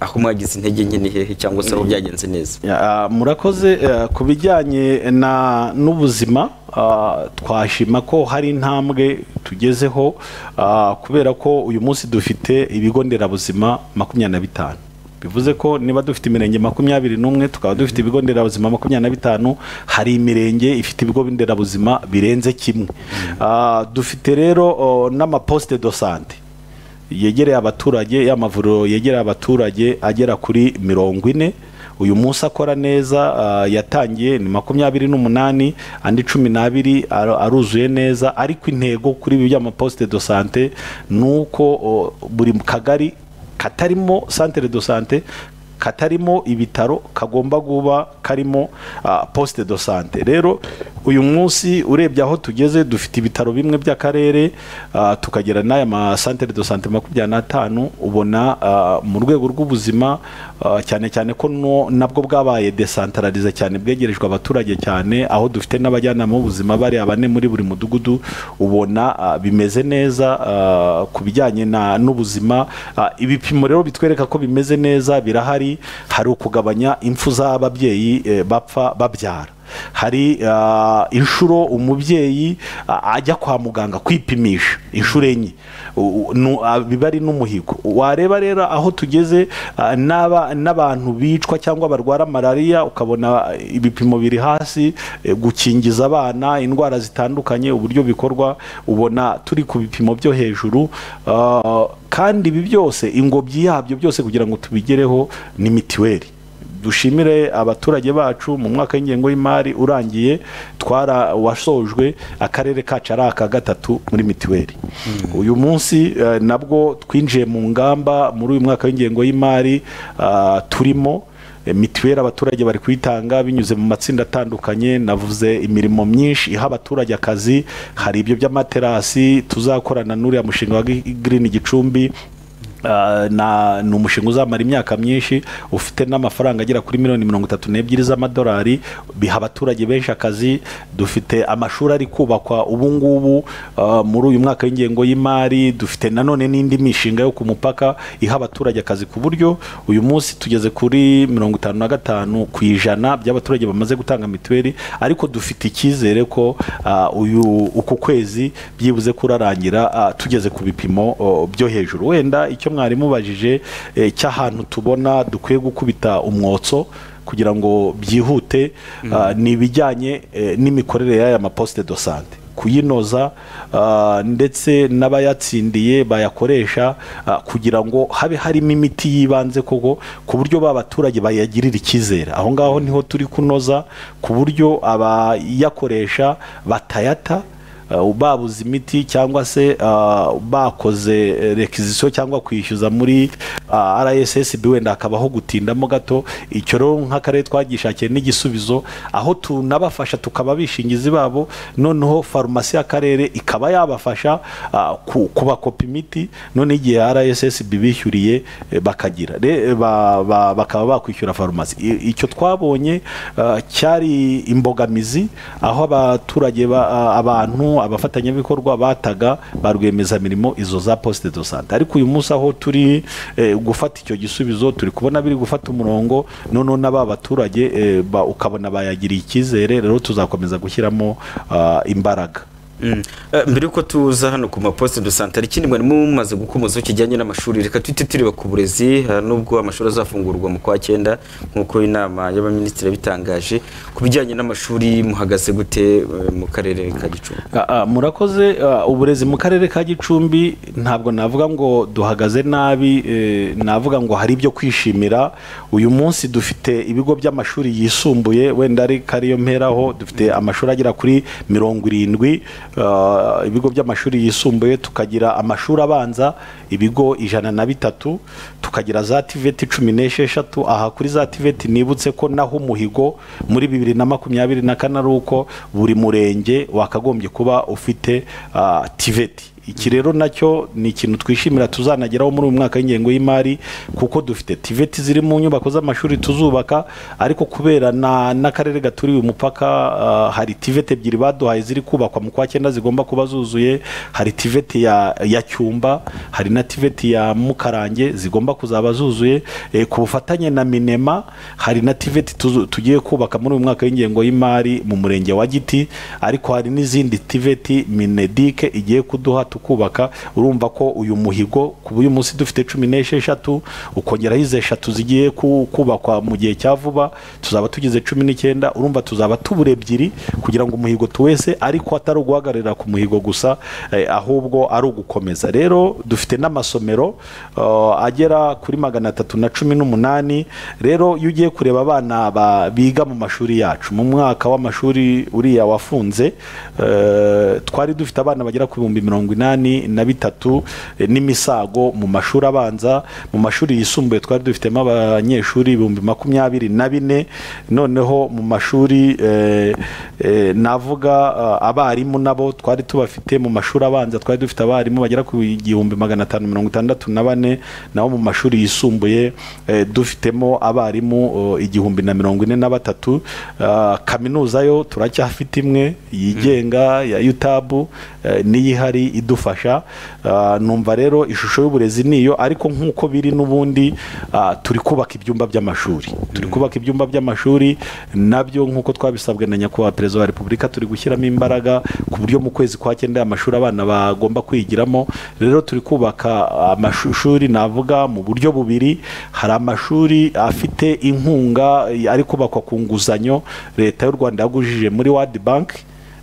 aho mwagize intege nke ni hehe cyangwa se aho byagenze neza Ya, murakoze eh, ku bijyanye na n'ubuzima ah, twashima ko hari intambwe tugezeho ah, kubera ko uyu munsi dufite ibigo nderabuzima makumyabiri na bitanu bivuze ko niba dufite imirenge makumyabiri n'umwe tukaba dufite ibigo nderabuzima makumyabiri na bitanu hari imirenge ifite ibigo nderabuzima birenze kimwe Ah, dufite rero oh, n'amaposite do sante yegereye abaturage y'amavuriro yegereye abaturage agera kuri mirongo ine uyu munsi akora neza ah, yatangiye ni makumyabiri n'umunani andi cumi n'abiri ar- aruzuye neza ariko intego kuri ibi by'amaposite do sante ni uko oh, buri kagari katarimo santere do sante katarimo ibitaro kagomba kuba karimo ah, poste de sante rero uyu munsi urebye aho tugeze dufite ibitaro bimwe by'akarere ah, tukagira n'aya ma santere de sante makumyabiri n'atanu ubona ah, mu rwego rw'ubuzima ah, cyane cyane ko no- nabwo bwabaye desantararize cyane bwegerejwe abaturage cyane aho dufite n'abajyanama b'ubuzima bari abane muri buri mudugudu ubona ah, bimeze neza ah, ku bijyanye na- n'ubuzima Ah, ibipimo rero bitwereka ko bimeze neza birahari hari ukugabanya impfu z'ababyeyi eh, bapfa babyara hari ah, inshuro umubyeyi ah, ajya kwa muganga kwipimisha inshuro enye U- u- nu- ah, biba ari n'umuhigo wareba rero aho tugeze ah, n'aba- n'abantu bicwa cyangwa barwara malariya ukabona eh, ibipimo biri hasi eh, gukingiza abana indwara zitandukanye uburyo bikorwa ubona turi ku bipimo byo hejuru ah, kandi ibi byose ingobyi yabyo byose kugira ngo tubigereho ni mitiweli dushimire abaturage bacu mu mwaka w'ingengo y'imari urangiye twara wasojwe akarere kacu ari aka gatatu muri mitiweli uyu munsi eh, nabwo twinjiye mu ngamba muri uyu mwaka w'ingengo y'imari ah, turimo Eh, mitiweli abaturage bari kuyitanga binyuze mu matsinda atandukanye navuze imirimo myinshi iha abaturage akazi hari ibyo by'amaterasi tuzakorana n'uriya mushinga wa Gi- green gicumbi Ah, na ni umushinga uzamara imyaka myinshi ufite n'amafaranga agera kuri miliyoni mirongo itatu n'ebyiri z'amadolari biha abaturage benshi akazi dufite amashuri ari kubakwa ubu ngubu ah, muri uyu mwaka w'ingengo y'imari dufite nanone n'indi mishinga yo ku mupaka iha abaturage akazi ku buryo uyu munsi tugeze kuri mirongo itanu na gatanu ku ijana by'abaturage bamaze gutanga mituweli ariko dufite icyizere ko ah, uyu uku kwezi byibuze kurarangira ah, tugeze ku bipimo oh, byo hejuru wenda icyo mwari mubajije eh, cy'ahantu tubona dukwiye gukubita umwotso kugira ngo byihute ah, ni ibijyanye eh, n'imikorere y'aya maposite do sante kuyinoza ah, ndetse n'abayatsindiye bayakoresha ah, kugira ngo habe harimo imiti y'ibanze koko ku buryo ba baturage bayagirira icyizere aho ngaho niho turi kunoza ku buryo abayakoresha batayata Uh, babuze imiti cyangwa se uh, bakoze rekizisiyo cyangwa kwishyuza muri uh, rssb wenda hakabaho gutindamo gato icyo rero nk'akarere twagishakiye n'igisubizo aho tunabafasha tukaba abishingizi babo noneho farumasi y'akarere ikaba yabafasha uh, ku- kubakopa imiti noneho igihe rssb bishyuriye eh, bakagira Re- ba- ba- bakaba bakwishyura farumasi I- icyo twabonye uh, cyari imbogamizi aho abaturage ba- a- abantu abafatanyabikorwa bataga ba rwiyemezamirimo izo za poste de sante ariko uyu munsi aho turi eh, gufata icyo gisubizo turi kubona biri gufata umurongo noneho n'aba baturage eh, ba- ukabona bayagiriye icyizere rero tuzakomeza gushyiramo ah, imbaraga Mm. Eh, mbere yuko tuza hano ku maposite do sante hari ikindi mwari mumaze gukomozaho kijyanye n'amashuri reka tuhite tureba ku burezi eh, nubwo amashuri azafungurwa mu kwa cyenda nk'uko inama y'abaminisitiri yabitangaje ku bijyanye n'amashuri muhagaze gute eh, mu karere ka gicumbi Ah, ah, murakoze ah, uburezi mu karere ka gicumbi ntabwo navuga ngo duhagaze nabi eh, navuga ngo hari ibyo kwishimira uyu munsi dufite ibigo by'amashuri yisumbuye wenda ari kariyo mperaho dufite amashuri agera kuri mirongo irindwi ah, ibigo by'amashuri yisumbuye tukagira amashuri abanza ibigo ijana na bitatu tukagira za tiveti cumi n'esheshatu aha kuri za tiveti nibutse ko naho umuhigo muri bibiri na makumyabiri na kane ari uko buri murenge wakagombye kuba ufite ah, tiveti iki rero nacyo ni ikintu twishimira tuzanageraho muri uyu mwaka w'ingengo y'imari kuko dufite tiveti ziri mu nyubako z'amashuri tuzubaka ariko kubera na- n'akarere gaturiye umupaka ah, hari tiveti ebyiri baduhaye ziri kubakwa mu kwa cyenda zigomba kuba zuzuye hari tiveti ya, ya cyumba hari na tiveti ya mukarange zigomba kuzaba zuzuye eh, ku bufatanye na minema hari na tiveti tuzu- tugiye kubaka muri uyu mwaka w'ingengo y'imari mu murenge wa giti ariko hari n'izindi tiveti minedike igiye kuduha tukubaka urumva ko uyu muhigo ku b'uyu munsi dufite cumi n'esheshatu ukongeraho izi eshatu zigiye ku- kubakwa mu gihe cya vuba tuzaba tugize cumi n'icyenda urumva tuzaba tubura ebyiri kugira ngo umuhigo tuwese ariko atari uguhagararira ku muhigo gusa eh, ahubwo ari ugukomeza rero dufite n'amasomero uh, agera kuri magana atatu na cumi n'umunani rero iyo ugiye kureba abana ba- biga mu mashuri yacu mu mwaka w'amashuri uriya wafunze eh, twari dufite abana bagera ku bihumbi mirongo inani na bitatu eh, n'imisago mu mashuri abanza mu mashuri yisumbuye twari dufitemo abanyeshuri ibihumbi makumyabiri na bine noneho mu mashuri eh, eh, navuga ah, abarimu nabo twari tubafite mu mashuri abanza twari dufite abarimu bagera ku igihumbi magana atanu mirongo itandatu na bane naho mu mashuri yisumbuye eh, dufitemo abarimu oh, igihumbi na mirongo ine na batatu Ah, kaminuza yo turacyafite imwe yigenga ya yutabu eh, niyo ihari idufasha Ah, numva rero ishusho y'uburezi niyo ariko nk'uko biri n'ubundi ah, turi kubaka ibyumba by'amashuri turi kubaka ibyumba by'amashuri nabyo nk'uko twabisabwe na nyakubahwa perezida wa repubulika turi gushyiramo imbaraga ku buryo mu kwezi kwa cyenda amashuri abana bagomba kwigiramo rero turi kubaka amashuri navuga mu buryo bubiri hari amashuri afite inkunga eh, ari kubakwa ku nguzanyo leta y'u rwanda yagujije muri wadi banki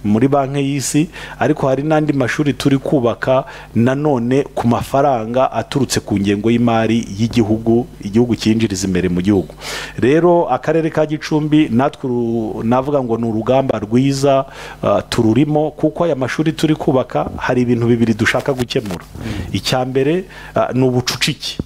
muri banki y'isi ariko hari n'andi mashuri turi kubaka nanone ku mafaranga aturutse ku ngengo y'imari y'igihugu igihugu cyinjiriza imbere mu gihugu rero akarere ka gicumbi natwe uru- navuga ngo ni urugamba rwiza ah, tururimo kuko aya mashuri turi kubaka hari ibintu bibiri dushaka gukemura icya mbere ah, ni ubucucike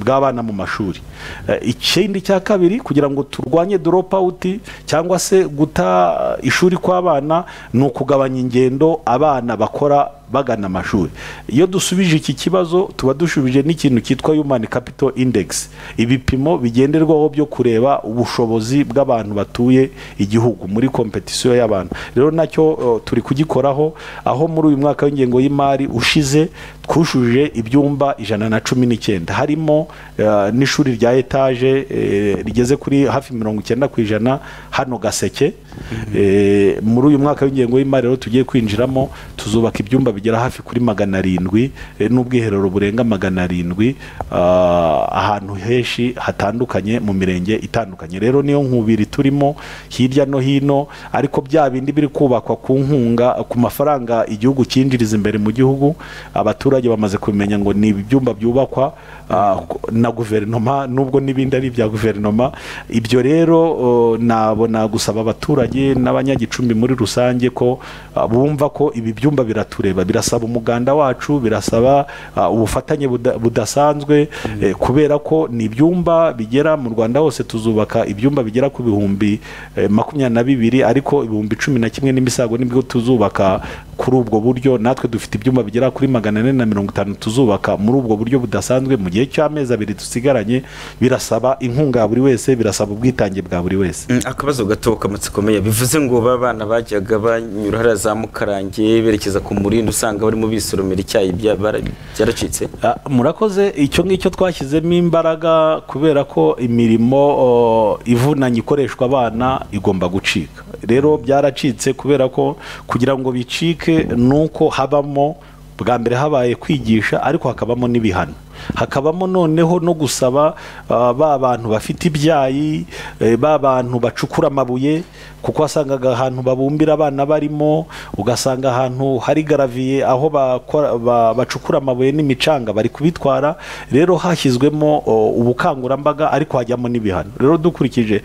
bw'abana mu mashuri Eh, ikindi cya kabiri kugira ngo turwanye drop out cyangwa se guta ishuri kw'abana ni ukugabanya ingendo abana bakora bagana amashuri iyo dusubije iki kibazo tuba dushubije n'ikintu cyitwa human capital index ibipimo bigenderwaho byo kureba ubushobozi bw'abantu batuye igihugu muri kompetisiyo y'abantu rero nacyo eh, turi kugikoraho aho muri uyu mwaka w'ingengo y'imari ushize twujuje ibyumba ijana na cumi n'icyenda harimo eh, n'ishuri rya etaje eh, rigeze kuri hafi mirongo icyenda ku ijana hano gaseke Eh, muri uyu mwaka w'ingengo y'imari rero tugiye kwinjiramo tuzubaka ibyumba bigera hafi kuri magana arindwi eh, n'ubwiherero burenga magana arindwi ah, ahantu henshi hatandukanye mu mirenge itandukanye rero niyo nkubiri turimo hirya no hino ariko bya bindi biri kubakwa ku nkunga ku mafaranga igihugu cyinjiriza imbere mu gihugu abaturage bamaze kumenya ngo ni ibyumba byubakwa ah, na guverinoma nubwo n'ibindi ari ibya guverinoma ibyo rero oh, nabona gusaba abaturage n'abanyagicumbi muri rusange ko ah, bumva ko ibi byumba biratureba birasaba umuganda wacu birasaba ah, ubufatanye buda- budasanzwe eh, kubera ko ni ibyumba bigera mu rwanda hose tuzubaka ibyumba bigera ku bihumbi eh, makumyabiri na bibiri ariko ibihumbi cumi na kimwe n'imisago nibwo tuzubaka kuri ubwo buryo natwe dufite ibyumba bigera kuri magana ane na mirongo itanu tuzubaka muri ubwo buryo budasanzwe mu gihe cy'amezi abiri dusigaranye birasaba inkunga ya buri wese birasaba ubwitange bwa buri wese Mm, akabazo gato kamatse komeye bivuze ngo ba bana bajyaga banyura hariya za mukarange berekeza ku murindi usanga barimo bisoromera icyayi bya- bara- byaracitse Ah, murakoze icyo ngicyo twashyizemo imbaraga kubera ko imirimo oh, ivunanye ikoreshwa abana igomba gucika rero byaracitse kubera ko kugira ngo bicike ni uko habamo bwa mbere habaye kwigisha ariko hakabamo n'ibihano hakabamo noneho no gusaba ah, ba bantu bafite ibyayi eh, ba bantu bacukura amabuye kuko wasangaga ahantu babumbira abana barimo ugasanga ahantu hari garaviye aho bakora- ba- bacukura amabuye n'imicanga bari kubitwara rero hashyizwemo o, ubukangurambaga ariko hajyamo n'ibihano rero dukurikije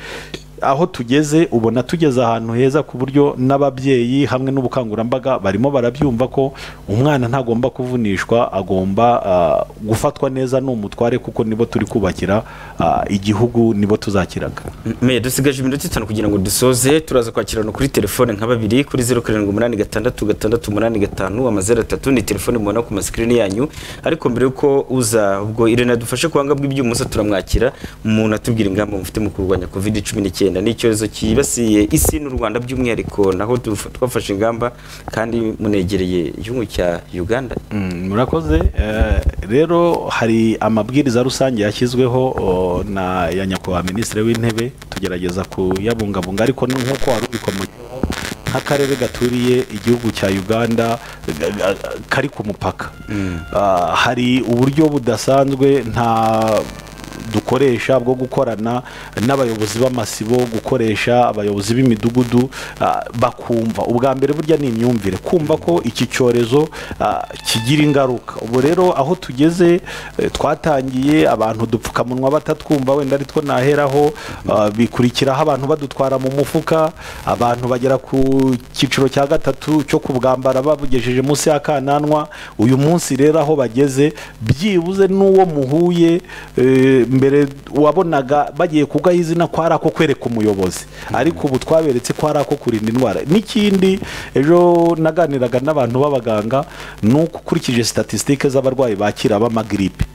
aho tugeze ubona tugeze ahantu heza ku buryo n'ababyeyi hamwe n'ubukangurambaga barimo barabyumva ko umwana ntagomba kuvunishwa agomba ah, gufatwa neza n'umutware kuko nibo turi kubakira ah, igihugu nibo tuzakiraga Mm, Meya dusigaje iminota itanu kugira ngo dusoze turaza kwakirana kuri telefone nka babiri kuri zeru karindwi umunani gatandatu gatandatu umunani gatanu amazeru atatu ni telefone mubona ku masikirini yanyu ariko mbere y'uko uza ubwo irene adufashe kuhanga bw'ibyuma uza turamwakira umuntu atubwira ingamba mufite mu kurwanya covid cumi n'icyenda ni icyorezo cyibasiye isi n'u rwanda by'umwihariko naho duf- twafashe ingamba kandi munegereye igihugu cya uganda Mm, murakoze Eh, rero hari amabwiriza rusange yashyizweho o, na ya nyakubahwa minisitiri w'intebe tugerageza kuyabungabunga ariko ni nk'uko wari ubikomoyeho nk'akarere gaturiye igihugu cya uganda ga- ga- kari ku mupaka Ah, hari uburyo budasanzwe nta dukoresha bwo gukorana n'abayobozi b'amasibo gukoresha abayobozi b'imidugudu ah, bakumva ubwa mbere burya ni imyumvire kumva ko iki cyorezo ah, kigira ingaruka ubu rero aho tugeze eh, twatangiye abantu udupfukamunwa batatwumva wenda ari two naheraho ah, bikurikiraho abantu badutwara mu mufuka abantu bagera ku cyiciro cya gatatu cyo kubwambara babugejeje munsi y'akananwa uyu munsi rero aho bageze byibuze n'uwo muhuye eh, mbere wabonaga bagiye kugaha izina ko ari ako kwereka umuyobozi ariko ubu twaberetse ko ari ako kurinda indwara n'ikindi ejo naganiraga n'abantu b'abaganga ni uko ukurikije statisitike z'abarwayi bakira b'amagiripe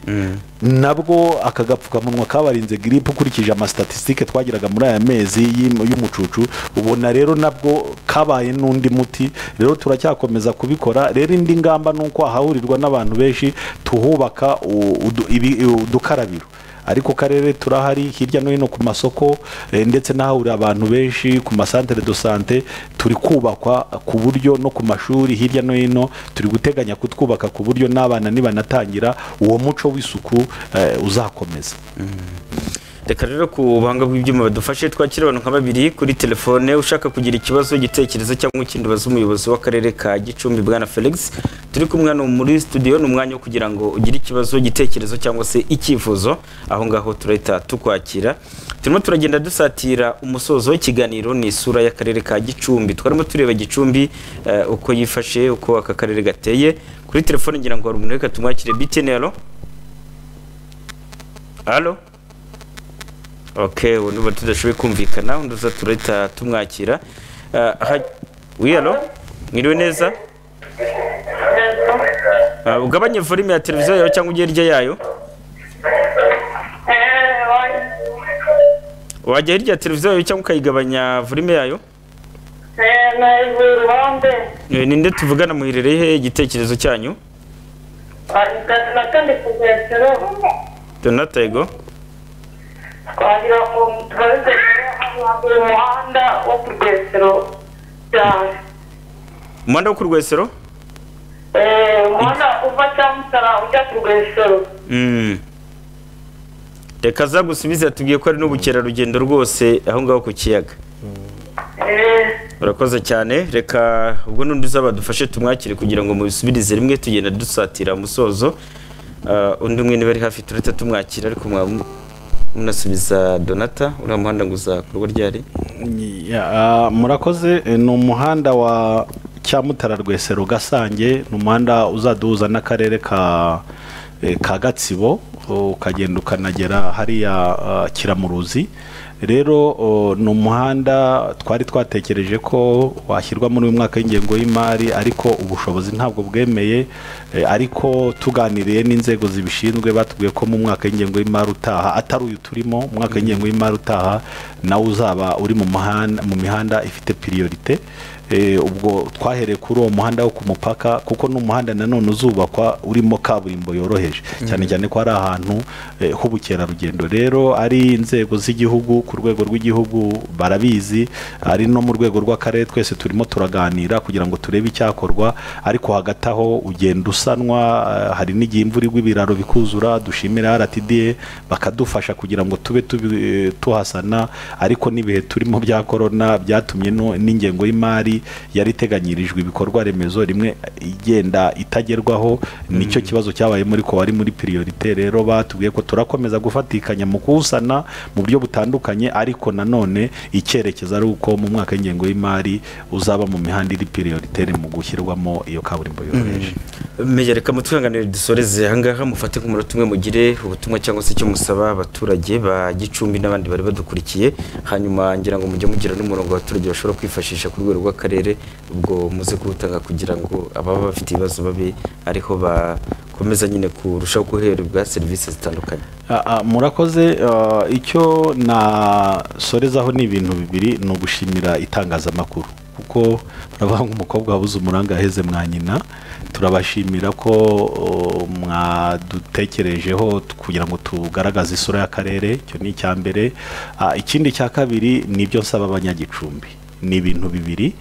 nabwo aka gapfukamunwa kabarinze giripe ukurikije amastatisitike twagiraga muri aya mezi y'im- y'umucucu ubona rero nabwo kabaye n'undi muti rero turacyakomeza kubikora rero indi ngamba ni uko hahurirwa n'abantu benshi tuhubaka u- udu- ibi- udukarabiro ariko karere turahari hirya no hino ku masoko eh, ndetse n'ahahurira abantu benshi ku masantere do sante turi kubakwa ku buryo no ku mashuri hirya no hino turi guteganya kutwubaka ku buryo n'abana nibanatangira uwo muco w'isuku eh, uzakomeza reka rero ku buhanga bw'ibyuma badufashe twakira abantu nka babiri kuri telefone ushaka kugira ikibazo igitekerezo cyangwa ikindi ubaza umuyobozi w'akarere ka gicumbi bwana felix turi kumwe hano muri studio ni umwanya wo kugira ngo ugire ikibazo igitekerezo cyangwa se icyifuzo aho ngaho turahita tukwakira turimo turagenda dusatira umusozo w'ikiganiro ni isura y'akarere ka gicumbi twarimo tureba gicumbi eh, uko yifashe uko aka karere gateye kuri telefone ngira ngo hari umuntu reka tumwakire bitn alo alo ok ubu niba tudashoboye kumvikana undi uza turahita tumwakira Ah, ha- wi alo mwiriwe neza Ah, ugabanye volume ya televiziyo yawe cyangwa ujye hirya yayo wajya hirya ya televiziyo yawe cyangwa ukayigabanya volume yayo Eh, ninde tuvugana muherereye he igitekerezo cyanyu donatego twagira ngo tubaze mu muhanda wo ku rwesero cyane umuhanda wo ku rwesero umuhanda uva cyamusara ujya ku rwesero Mm. reka azagusubize atubwiye ko ari n'ubukerarugendo rwose aho ngaho ku kiyaga urakoze cyane reka ubwo n'undi uzaba dufashe tumwakire kugira ngo mubisubirize rimwe tugenda dusatira umusozo Ah, undi umwe niba ari hafi turahita tumwakira ariko mwabu- munasubiza donata uriya muhanda ngo uzakorwa ryari Ya, ah, murakoze eh, ni umuhanda wa cyamutara rwesero gasange ni umuhanda uzaduhuza n'akarere ka eh, ka gatsibo oh, ukagenda ukanagera hariya ah, kiramuruzi rero oh, ni umuhanda twari twatekereje ko washyirwa muri uyu mwaka w'ingengo y'imari ariko ubushobozi ntabwo bwemeye eh, ariko tuganiriye n'inzego zibishinzwe batubwiye ko mu mwaka w'ingengo y'imari utaha atari uyu turimo umwaka w'ingengo y'imari utaha nawo uzaba uri mu muhanda mu mihanda ifite piriyorite Eh, ubwo twahereye kuri uwo muhanda wo ku mupaka kuko ni umuhanda nanone uzubakwa urimo kaburimbo yoroheje cyane cyane ko ari ahantu eh, h'ubukerarugendo rero ari inzego z'igihugu ku rwego rw'igihugu barabizi ari no mu rwego rw'akarere twese turimo turaganira kugira ngo turebe icyakorwa ariko hagati aho ugenda usanwa eh, hari n'igihe imvura igwa ibiraro bikuzura dushimira rtda bakadufasha kugira ngo tube tubi- eh, tuhasana ariko n'ibihe turimo bya korona byatumye no- n'ingengo y'imari yari iteganyirijwe ibikorwa remezo rimwe igenda itagerwaho nicyo kibazo cyabaye muri ko wari muri piriyorite rero batubwiye ko turakomeza gufatikanya mu kuwusana mu buryo butandukanye ariko nanone icyerekezo ari uko mu mwaka w'ingengo y'imari uzaba mu mihanda iri piriyorite mu gushyirwamo iyo kaburimbo yoroheje meya reka mutwihanganire dusoreze ahangaha mufate nk'umunota umwe mugire ubutumwa cyangwa se icyo musaba abaturage ba gicumbi n'abandi bari badukurikiye hanyuma ngira ngo mujye mugira n'umurongo abaturage bashobora kwifashisha ku rwego rw'akarere ubwo muze kuwutanga kugira ngo ababa bafite ibibazo babe ariho bakomeza nyine kurushaho guhererwa serivisi zitandukanye Ah, ah, murakoze ah, icyo nasorezaho ni ibintu bibiri ni ugushimira itangazamakuru kuko turabaha nk'umukobwa wabuze umuranga yaheze mwa nyina turabashimira ko oh, mwadutekerejeho t- kugira ngo tugaragaze isura y'akarere icyo ni icya mbere Ah, ikindi cya kabiri ni ibyo nsaba abanyagicumbi ni ibintu bibiri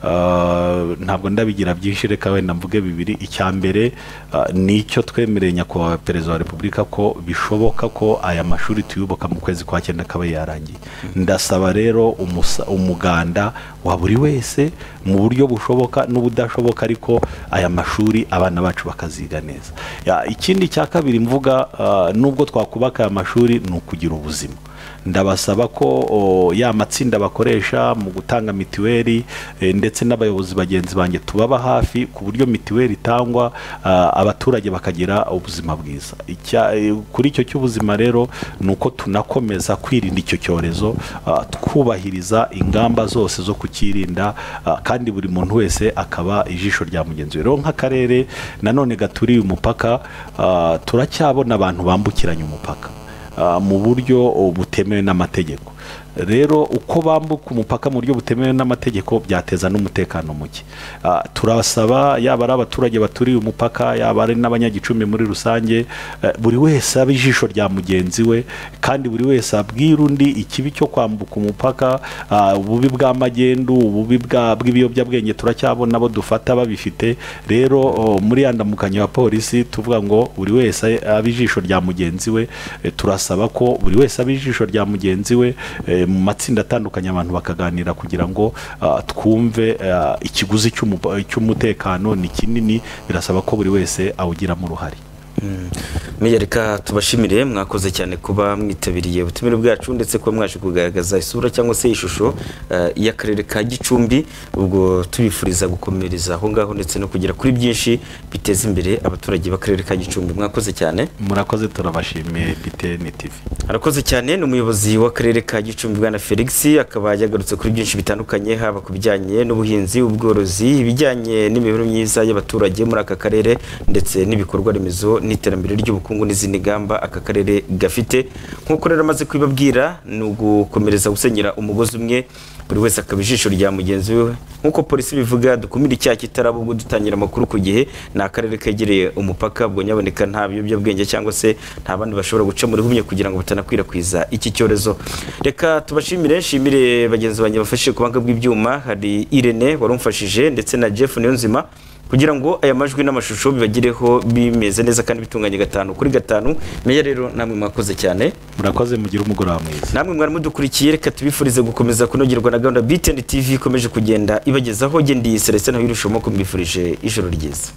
Uh, ntabwo ndabigira byinshi reka wenda mvuge bibiri icya mbere uh, ni icyo twemereye nyakubahwa perezida wa repubulika ko bishoboka ko aya mashuri tuyubaka mu kwezi kwa cyenda akaba yarangiye ndasaba rero umusa- umuganda wa buri wese mu buryo bushoboka n'ubudashoboka ariko aya mashuri abana bacu bakaziga neza Ya, ikindi cya kabiri mvuga uh, nubwo twakubaka aya mashuri ni ukugira ubuzima ndabasaba ko o, ya matsinda bakoresha mu gutanga mitiweli eh, ndetse n'abayobozi bagenzi banjye tubaba hafi ku buryo mitiweli itangwa ah, abaturage bakagira ubuzima bwiza Icya- eh, kuri icyo cy'ubuzima rero ni uko tunakomeza kwirinda icyo cyorezo ah, twubahiriza ingamba zose zo kukirinda ah, kandi buri muntu wese akaba ijisho rya mugenzi we rero nk'akarere nanone gaturiye umupaka ah, turacyabona abantu bambukiranya umupaka ah, mu buryo oh, butemewe n'amategeko rero uko bambuka umupaka mu buryo butemewe n'amategeko byateza n'umutekano muke Ah, turasaba yaba ari abaturage baturiye umupaka yaba ari n'abanyagicumbi muri rusange eh, buri wese abe ijisho rya mugenzi we kandi buri wese abwira undi ikibi cyo kwambuka umupaka ah, ububi bw'amagendu ububi bwa- bw'ibiyobyabwenge turacyabona abo dufata babifite rero oh, muri ya ndamukanyo ya polisi tuvuga ngo buri wese abe ijisho rya mugenzi we eh, turasaba ko buri wese aba ijisho rya mugenzi we eh, mu matsinda atandukanye abantu bakaganira kugira ngo ah, twumve ah, ikiguzi cy'umu- cy'umutekano ni kinini birasaba ko buri wese awugiramo uruhare Meya reka tubashimire mwakoze cyane kuba mwitabiriye ubutumire bwacu ndetse kuba mwaje kugaragaza isura cyangwa se ishusho eh, y'akarere ka Gicumbi ubwo tubifuriza gukomereza aho ngaho ndetse no kugera kuri byinshi biteza imbere abaturage b'akarere ka Gicumbi mwakoze cyane murakoze turabashimiye btn tv arakoze cyane ni umuyobozi w'akarere ka Gicumbi bwana Felix akaba yagarutse kuri byinshi bitandukanye haba ku bijyanye n'ubuhinzi ubworozi ibijyanye n'imibereho myiza y'abaturage muri aka karere ndetse n'ibikorwa remezo n'iterambere ry'ubukungu n'izindi ngamba aka karere gafite nk'uko rero amaze kubibabwira ni ugukomereza gusenyera umugozi umwe buri wese akaba ijisho rya mugenzi we nk'uko polisi bivuga dukumire icyaha kitaraba ubwo dutangira amakuru ku gihe ni akarere kegereye umupaka ubwo nyaboneka nta biyobyabwenge cyangwa se nta bandi bashobora guca muri humye kugira ngo batanakwirakwiza iki cyorezo reka tubashimire nshimire bagenzi banjye bafashije ku banga bw'ibyuma hari irene wari umfashije ndetse na jeff niyonzima kugira ngo aya majwi n'amashusho bibagireho bimeze neza kandi bitunganye gatanu kuri gatanu meya rero namwe mwakoze cyane murakoze mugire umugoroba mwiza namwe mwari mudukurikiye reka tubifurize gukomeza kunogerwa na gahunda biteni tv ikomeje kugenda ibagezaho ngendeye celestin nawe irushaho kumwifurije ijoro ryiza